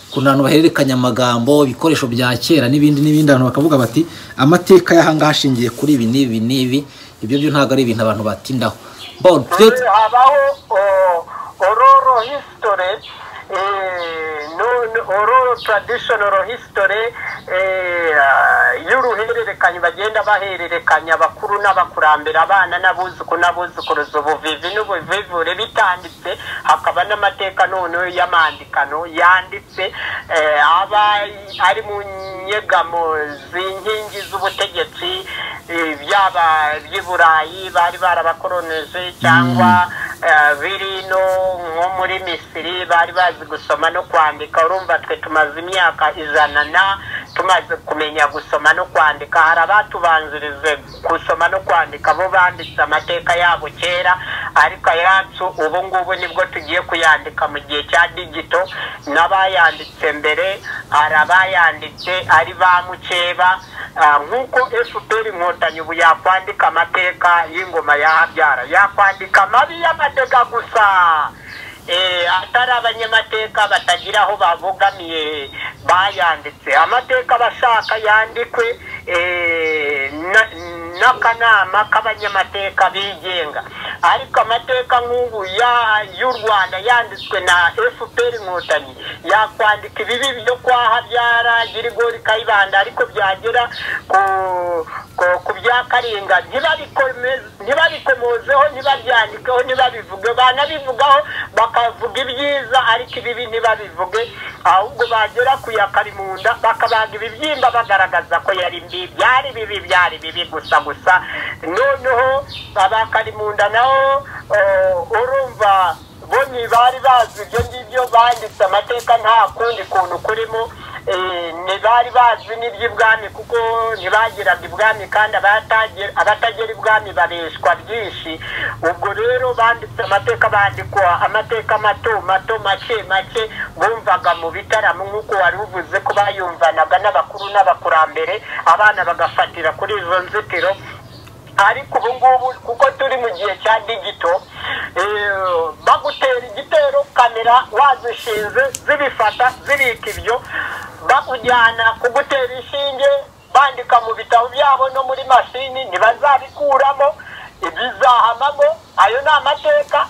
ukuntu abantu bahererekanya amagambo ibikoresho bya kera n'ibindi n'ibindi abantu bakavuga bati amateka y'ahangaha ashingiye kuri ibi n'ibi n'ibi ibyo byo ntabwo ari ibintu abantu batindaho Bon, twe- habaho ororo hisitore ororo taradishonoro hisitore y'uruhererekanye bagenda bahererekanya abakuru n'abakurambere abana n'abuzukuru n'abuzukuruza ubuvivi n'ubuvivure bitanditse hakaba n'amateka noneho y'amandikano yanditse eh, aba ari mu nyegamo z'inkingi z'ubutegetsi eh, byaba iby'i burayi bari barabakoroneje cyangwa eh, biri no nko muri misiri bari bazi gusoma no kwandika urumva twe tumaze imyaka ijana na tumaze kumenya gusoma no kwandika hari abatubanzirije gusoma no kwandika bo banditse amateka yabo kera ariko ayacu ubu ngubu nibwo tugiye kuyandika mu gihe cya digito n'abayanditse mbere hari abayanditse ari ba mukeba Ah, nk'uko fpr inkotanyi ubu yakwandika amateka y'ingoma ya habyara yakwandika amabi y'amateka gusa Eh, atari abanyamateka batagira aho babogamiye bayanditse amateka bashaka yandikwe eh, na- n'akanama k'abanyamateka bigenga ariko amateka nk'ubu ya- y'u rwanda yanditswe na fpr inkotanyi yakwandika ibibi byo kwa habyara girigori kayibanda ariko byagera ku- ku- ku bya karinga ntibabikome- ntibabikomozeho ntibabyandikeho ntibabivuge banabivugaho bakavuga ibyiza ariko ibibi ntibabivuge ahubwo bagera ku ya karimunda bakabaga ibibyimba bagaragaza ko yari mbi byari bibi byari bibi gusa gusa noneho aba karimunda nabo eh, urumva bo ntibari bazi ibyo ngibyo banditse amateka nta kundi kuntu kurimo eh, ntibari bazi n'iby'ibwami kuko ntibagiraga ibwami kandi abatagira- abatagera ibwami babeshwa byinshi ubwo rero banditse amateka bandikwa amateka mato mato make make bumvaga mu bitaramo nk'uko wari uvuze ko bayumvanaga n'abakuru n'abakurambere abana bagafatira kuri izo nzitiro ariko ubu ngubu kuko turi mu gihe cya digito eh, bagutera igitero kamera wazishinze zibifata zibika ibyo bakujyana kugutera inshinge bandika mu bitabo byabo no muri mashini ntibazabikuramo ibizahamamo ayo ni amateka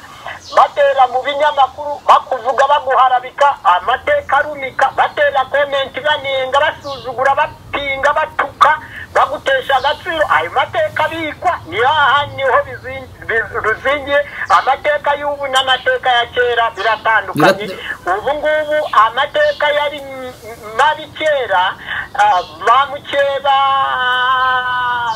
batera mu binyamakuru bakuvuga baguharabika amateka arumika batera komenti banenga basuzugura bapinga batuka bagutesha agaciro ayo mateka abikwa niho aha niho bizi- bi- ruzingiye amateka y'ubu n'amateka ya kera biratandukanye Birat- ubu ngubu amateka yari m- m- mabi kera ah, ba mukeba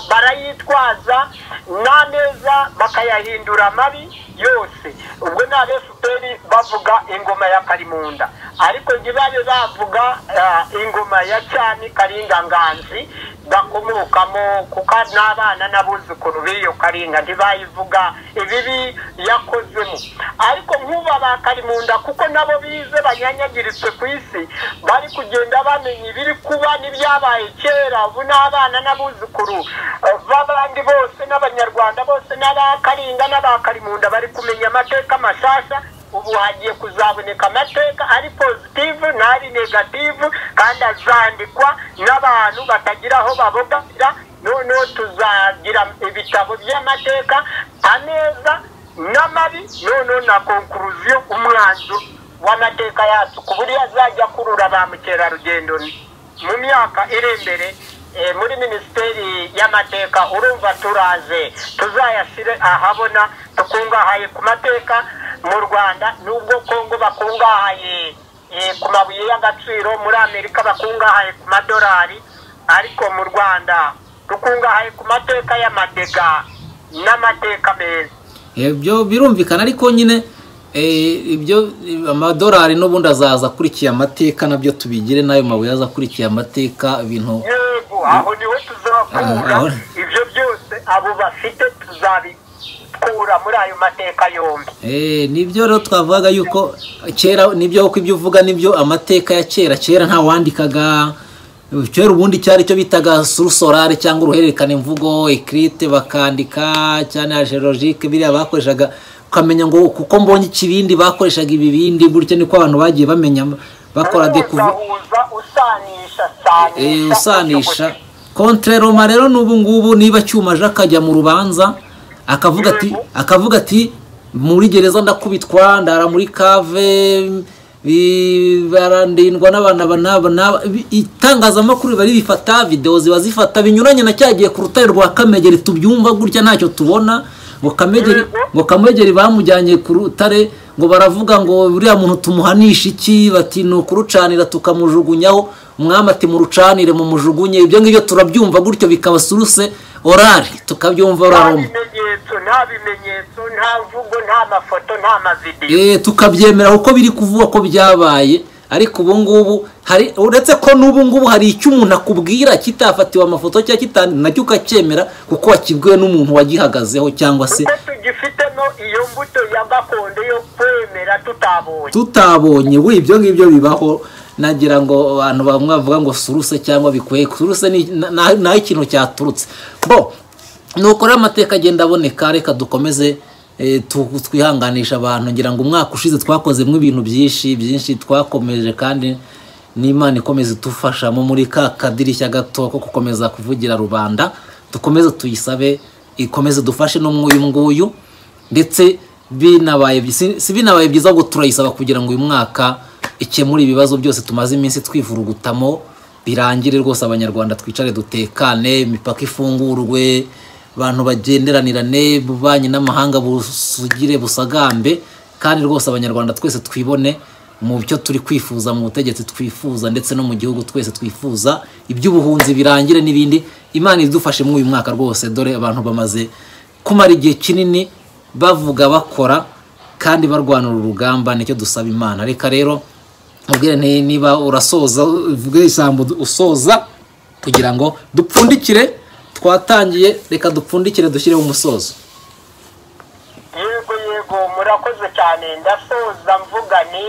barayitwaza n'ameza bakayahindura mabi yose ubwo ni abefuperi bavuga ingoma ya karimunda ariko ntibabe bavuga ah, ingoma ya cyami karinganganzi bakomokamo kuko n'abana n'abuzukuru b'iyo karinga ntibayivuga ibibi yakozemo ariko nk'ubu abakarimunda kuko nabo bize banyanyagiritse ku isi bari kugenda bamenya ibiri kuba n'ibyabaye kera ubu n'abana n'abuzukuru eh, b'abandi bose n'abanyarwanda bose n'abakaringa n'abakarimunda bari kumenya amateka mashasha ubu hagiye kuzaboneka amateka ari positive n'ari negative kandi azandikwa n'abantu batagira aho babogamira noneho tuzagira ibitabo by'amateka ameza n'amabi noneho na konkuruziyo umwanzuro w'amateka yacu ku buryo azajya akurura ba mukerarugendo mu myaka iri imbere eh, muri minisiteri y'amateka urumva turaze tuzayashyire ahabona tukungahaye ku mateka mu rwanda nubwo kongo bakungahaye eh, ku mabuye y'agaciro muri amerika bakungahaye ku madolari ariko mu rwanda dukungahaye ku mateka y'amadega n'amateka meza ibyo birumvikana ariko nyine eh, ibyo amadolari n'ubundi azaza akurikiye amateka nabyo tubigire n'ayo mabuye aza akurikiye amateka ibintu yego aho niho tuzakura Aho- ibyo byose abo bafite tuzabikura muri ayo mateka yombi Eh, nibyo rero twavugaga yuko kera nibyo uko ibyo uvuga nibyo amateka ya kera kera nta wandikaga kera ubundi cyari cyo bitaga surusorare cyangwa uruhererekane mvugo ekirite bakandika cyane ajerologike biriya bakoreshaga ukamenya ngo kuko mbonye ikibindi bakoreshaga ibibindi gutyo niko abantu bagiye bamenya bakora dekuvu uzahuza usanisha Eh, sanisha usanisha contre roma rero n'ubu ngubu niba cyumaje akajya mu rubanza akavuga ati Yego. akavuga ati muri gereza ndakubitwa ndara muri kave bi- barandindwa n'abantu aba n'aba n'aba." Ibi- itangazamakuru riba ribifata videwo ziba zifata binyuranye na cyagiye ku rutare rwa kamegeri tubyumva gutya ntacyo tubona ngo kamegeri Yego. ngo kamegeri bamujyanye ku rutare ngo baravuga ngo uriya muntu tumuhanisha iki bati ni ukurucanira tukamujugunyaho umwami ati murucanire mumujugunye ibyo ngibyo turabyumva gutyo bikaba suruse orari nta tukabyumva oraroma bimenyetso nta bimenyetso nta mvugo nta mafoto nta mavidewo Eh, tukabyemera kuko biri kuvugwa ko byabaye ariko ubu ngubu hari uretse ko n'ubu ngubu hari icyo umuntu akubwira kitafatiwe amafoto cyangwa kitandi nacyo ukacyemera kuko wakibwiwe n'umuntu wagihagazeho cyangwa se kuko tugifitemo iyo mbuto ya gakondo yo kwemera tutabonye tutabonye we ibyo ngibyo bibaho nagira ngo abantu bamwe bavuga ngo suruse cyangwa bikwiye suruse ni na- naho ikintu cyaturutse bo nuko rero amateka agenda aboneka reka dukomeze eh, tu- twihanganisha abantu ngira ngo umwaka ushize twakozemo ibintu byinshi byinshi twakomeje kandi n'imana ikomeza idufashamo muri ka kadirishya gato ko gukomeza kuvugira rubanda dukomeze tuyisabe ikomeze dufashe no mwuyu nguyu ndetse binabaye si si binabaye byiza ahubwo turayisaba kugira ngo uyu mwaka ikemure ibibazo byose tumaze iminsi twivurugutamo birangire rwose abanyarwanda twicare dutekane imipaka ifungurwe abantu bagenderanirane ububanyi n'amahanga busugire busagambe kandi rwose abanyarwanda twese twibone mu byo turi kwifuza mu butegetsi twifuza ndetse no mu gihugu twese twifuza iby'ubuhunzi birangire n'ibindi imana idufashe muri uyu mwaka rwose dore abantu bamaze kumara igihe kinini bavuga bakora kandi barwanira urugamba nicyo dusaba imana reka rero mubwire nti- niba urasoza uvuge ijambo usoza kugira ngo dupfundikire twatangiye reka dupfundikire dushyireho umusozo yego yego murakoze cyane ndasoza mvuga ni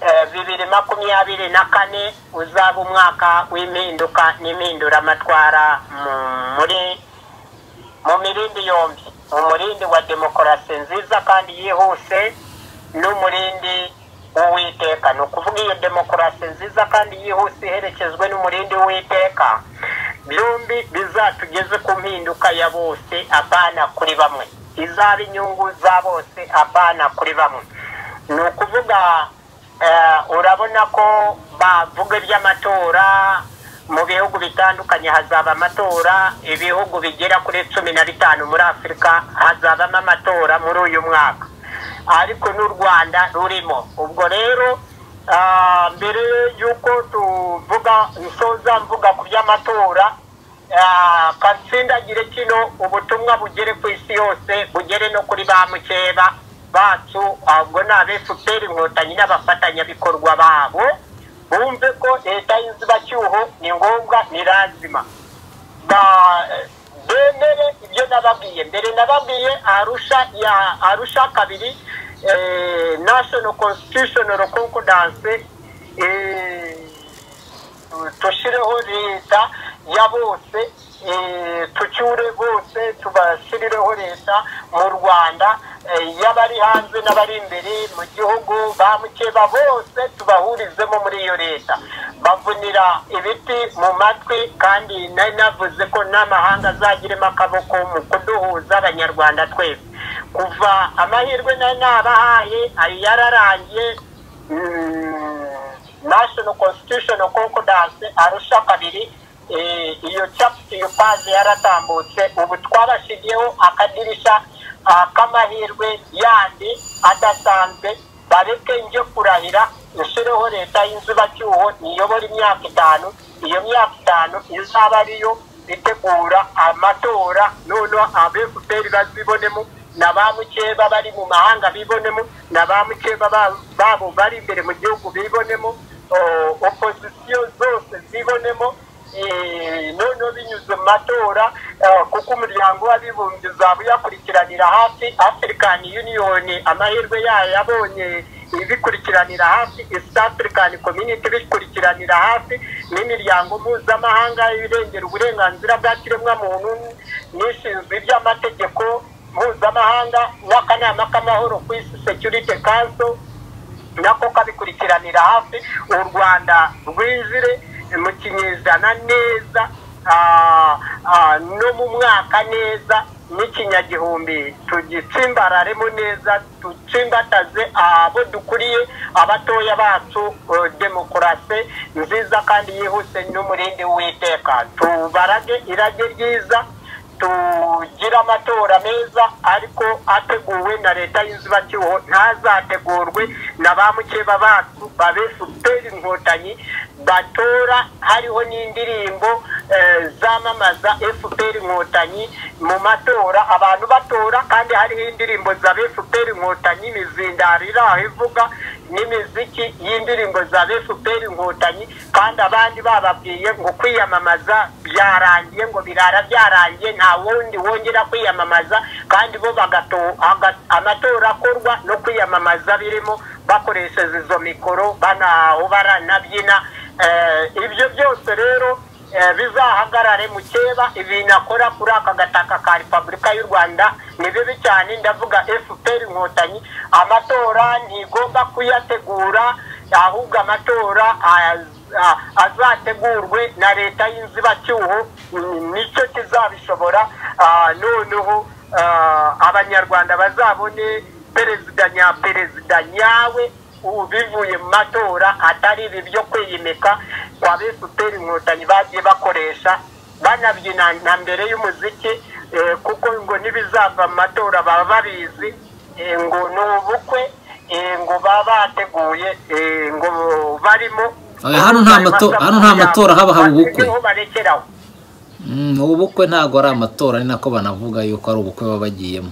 eh, bibiri makumyabiri na kane uzaba umwaka w'impinduka n'impinduramatwara mu- muri mu mirindi yombi umurindi wa demokarasi nziza kandi yihuse n'umurindi w'uwiteka ni ukuvuga iyo demokarasi nziza kandi yihuse iherekezwe n'umurindi w'uwiteka byombi bizatugeze ku mpinduka ya bose apana kuri bamwe izaba inyungu za bose apana kuri bamwe ni ukuvuga eh, urabona ko bavuga iby'amatora mu bihugu bitandukanye hazaba amatora ibihugu bigera kuri cumi na bitanu muri afurika hazabamo amatora muri uyu mwaka ariko n'u rwanda rurimo ubwo rero ah, mbere y'uko tuvuga nsoza mvuga ku by'amatora ah, kansindagire kino ubutumwa bugere ku isi yose bugere no kuri ba mukeba bacu ahubwo ni abefuperi inkotanyi n'abafatanyabikorwa babo bumve ko leta y'inzibacyuho ni ngombwa ni lazima ba- bemere ibyo nababwiye mbere nababwiye arusha ya arusha kabiri eh, national constitutional concordance eh, tushireho leta ya bose eh, tucyure bose tubashirireho leta mu rwanda eh, y'abari hanze n'abari imbere mu gihugu ba mukeba bose tubahurizemo muri iyo leta bavunira ibiti mu matwi kandi nari navuze ko n'amahanga azagiremo akaboko mu kuduhuza abanyarwanda twese kuva amahirwe nari nabahaye ayo yararangiye mm, national constitutional concordance arusha kabiri eh, iyo chapter iyo paze yaratambutse ubu twabashigiyeho akadirisha ah, k'amahirwe yandi adasanzwe bareke njye kurahira nshyireho leta y'inzibacyuho niyobora imyaka itanu iyo myaka itanu izaba ariyo itegura amatora noneho abefuperi bazibonemo na ba mukeba bari mu mahanga bibonemo na ba mukeba ba- babo bari imbere mu gihugu bibonemo o- opozisiyo zose zibonemo eh, noneho binyuze mu matora eh, kuko umuryango w'abibumbye uzaba uyakurikiranira hafi african union amahirwe yayo yabonye ibikurikiranira hafi east african community bikurikiranira hafi n'imiryango mpuzamahanga irengera uburenganzira bwa kiremwamuntu n'ishinzwe iby'amategeko mpuzamahanga n'akanama k'amahoro ku isi security council nako kabikurikiranira hafi u rwanda rwinjire mu kinyejana neza ah, ah, no mu mwaka neza n'ikinyagihumbi tugitsimbararemo neza dutsimbataze abo dukuriye abatoya bacu eh, demokarasi nziza kandi yihuse n'umurindi w'iteka tubarage irage ryiza tugira amatora meza ariko ateguwe na leta y'inzibacyuho ntazategurwe na ba mukeba bacu babesuperi inkotanyi batora hariho n'indirimbo eh, zamamaza efuperi inkotanyi mu matora abantu batora kandi hariho indirimbo za efuperi inkotanyi imizindaro iri aho ivuga n'imiziki y'indirimbo za efuperi inkotanyi kandi abandi bababwiye ngo kwiyamamaza byarangiye ngo birara byarangiye nta wundi wongera kwiyamamaza kandi bo bagato- aga- amatora akorwa no kwiyamamaza birimo bakoresheje izo mikoro banahobara nabyina Eh, ibyo byose rero eh, bizahagarare mu keba ibintu akora kuri aka gataka ka repubulika y'u rwanda ni bibi cyane ndavuga fpr inkotanyi amatora ntigomba kuyategura ahubwo amatora az- a- azategurwe na leta y'inzibacyuho mm, nicyo kizabishobora Ah, noneho abanyarwanda bazabone perezida nyaperezida nyawe bivuye mu matora atari ibi byo kwiyimika kwa efuperi inkotanyi bagiye bakoresha banabyina na mbere y'umuziki kuko ngo n'ibizava mu matora baba babizi ngo ni ubukwe ngo baba bateguye ngo barimo hano nta matora haba haba ubukwe barekeraho ubu bukwe ntabwo ari amatora ni nako banavuga yuko ari ubukwe baba bagiyemo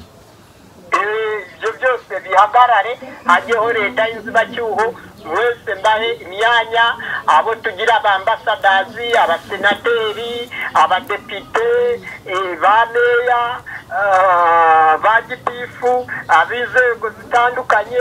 ibyo byose bihagarare hajyeho leta y'inzibacyuho mwese mbahe imyanya abo tugira abambasadazi abasenateri abadepite ba meya ba gitifu ab'inzego zitandukanye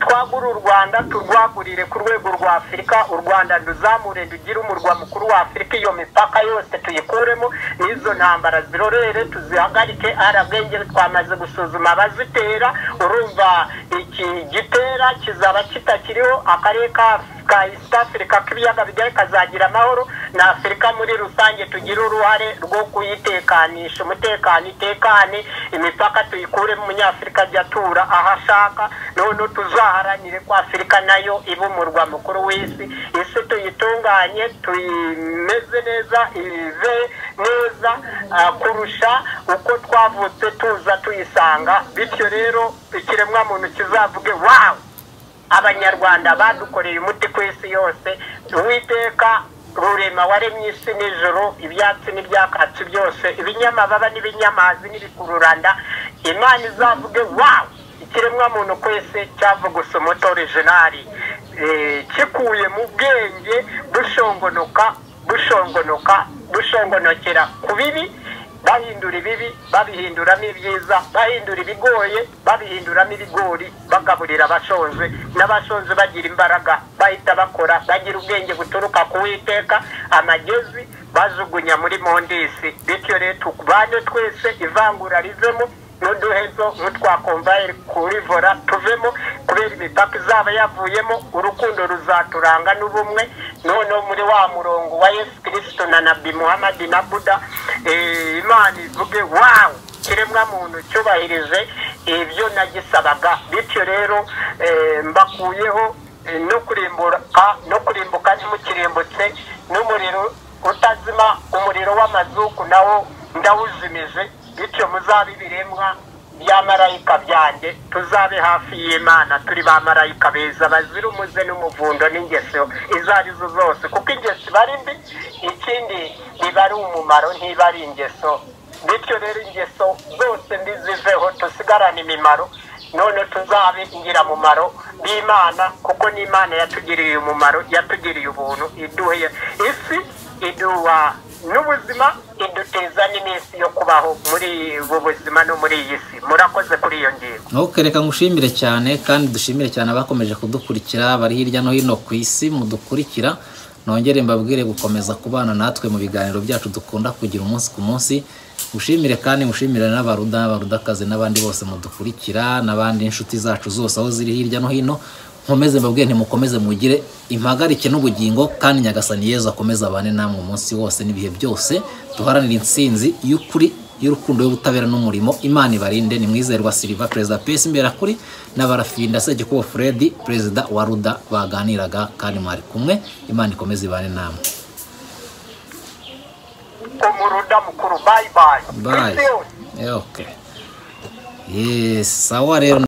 twagure u rwanda turwagurire ku rwego rwa afurika u rwanda ruzamure rugire umurwa mukuru wa afurika iyo mipaka yose tuyikuremo n'izo ntambara zirorere tuzihagarike arabwenge twamaze gusuzuma abazitera urumva iki gitera kizaba kitakiriho akarere ka ka east africa k'ibiyaga bigari kazagira amahoro na afurika muri rusange tugire uruhare rwo kuyitekanisha umutekano itekane imipaka tuyikure mu munyafurika ajya atura aho ashaka noneho tuzaharanire ko afurika nayo iba umurwa mukuru w'isi isi tuyitunganye tuyimeze neza ive neza ah, kurusha uko twavutse tuza tuyisanga bityo rero ikiremwamuntu kizavuge wawu abanyarwanda badukoreye umuti ku isi yose uwiteka rurema waremye isi n'ijoro ibyatsi n'ibyakatsi byose ibinyamababa n'ibinyamazi n'ibikururanda imana izavuge wawu ikiremwamuntu kwese cyava gusa umuto orijinari Eh, kikuye mu bwenge bushongonoka bushongonoka bushongonokera ku bibi bahindura ibibi babihinduramo ibyiza bahindura ibigoye babihinduramo ibigori bagaburira abashonje n'abashonje bagira imbaraga bahita bakora bagira ubwenge buturuka ku witeka amagezi bajugunya muri mondisi bityo rero tubane twese ivangura rivemo n'uduhezo nk'utwakomvaye kuri vora tuvemo kubera imipaka izaba yavuyemo urukundo ruzaturanga n'ubumwe noneho muri wa murongo wa yesu kirisito na nabi muhamadi na buda eh, imana ivuge wawu kiremwamuntu cyubahirije ibyo nagisabaga bityo rero eh, mbakuyeho eh, no kurimbuka no kurimbuka ntimukirimbutse n'umuriro utazima umuriro w'amazuku nawo ndawuzimije bityo muzabe ibiremwa bya marayika byanjye tuzabe hafi y'imana turi ba marayika beza bazira umuze n'umuvundo n'ingeso izo ari zo zose kuko ingeso iba ari mbi ikindi iba ari umumaro ntiba ari ingeso bityo rero ingeso zose mbi ziveho tusigarane imimaro none tuzabe ingiramumaro b'imana kuko n'imana yatugiriye umumaro yatugiriye ubuntu iduhe isi iduha n'ubuzima iduteza n'iminsi yo kubaho muri ubu buzima no muri iyi si murakoze kuri iyo ngingo ntukereka ngo ushimire cyane kandi dushimire cyane abakomeje kudukurikira bari hirya no hino ku isi mudukurikira nongere mbabwire gukomeza kubana natwe mu biganiro byacu dukunda kugira umunsi ku munsi mushimire kandi mushimire n'abaruda n'abarudakazi n'abandi bose mudukurikira n'abandi inshuti zacu zose aho ziri hirya no hino nkomeze mbabwire ntimukomeze mugire impagarike n'ubugingo kandi nyagasani yezu akomeze abane namwe umunsi wose n'ibihe byose duharanire intsinzi y'ukuri y'urukundo y'ubutabera n'umurimo imana ibarinde ni mwizerwa siriva perezida pesi imberakuri n'abarafinda segikubo furedi perezida wa ruda baganiraga kandi mwari kumwe imana ikomeze ibane namwe umuruda mukuru bayi bayi bayi isi yose okay. yes sawa rero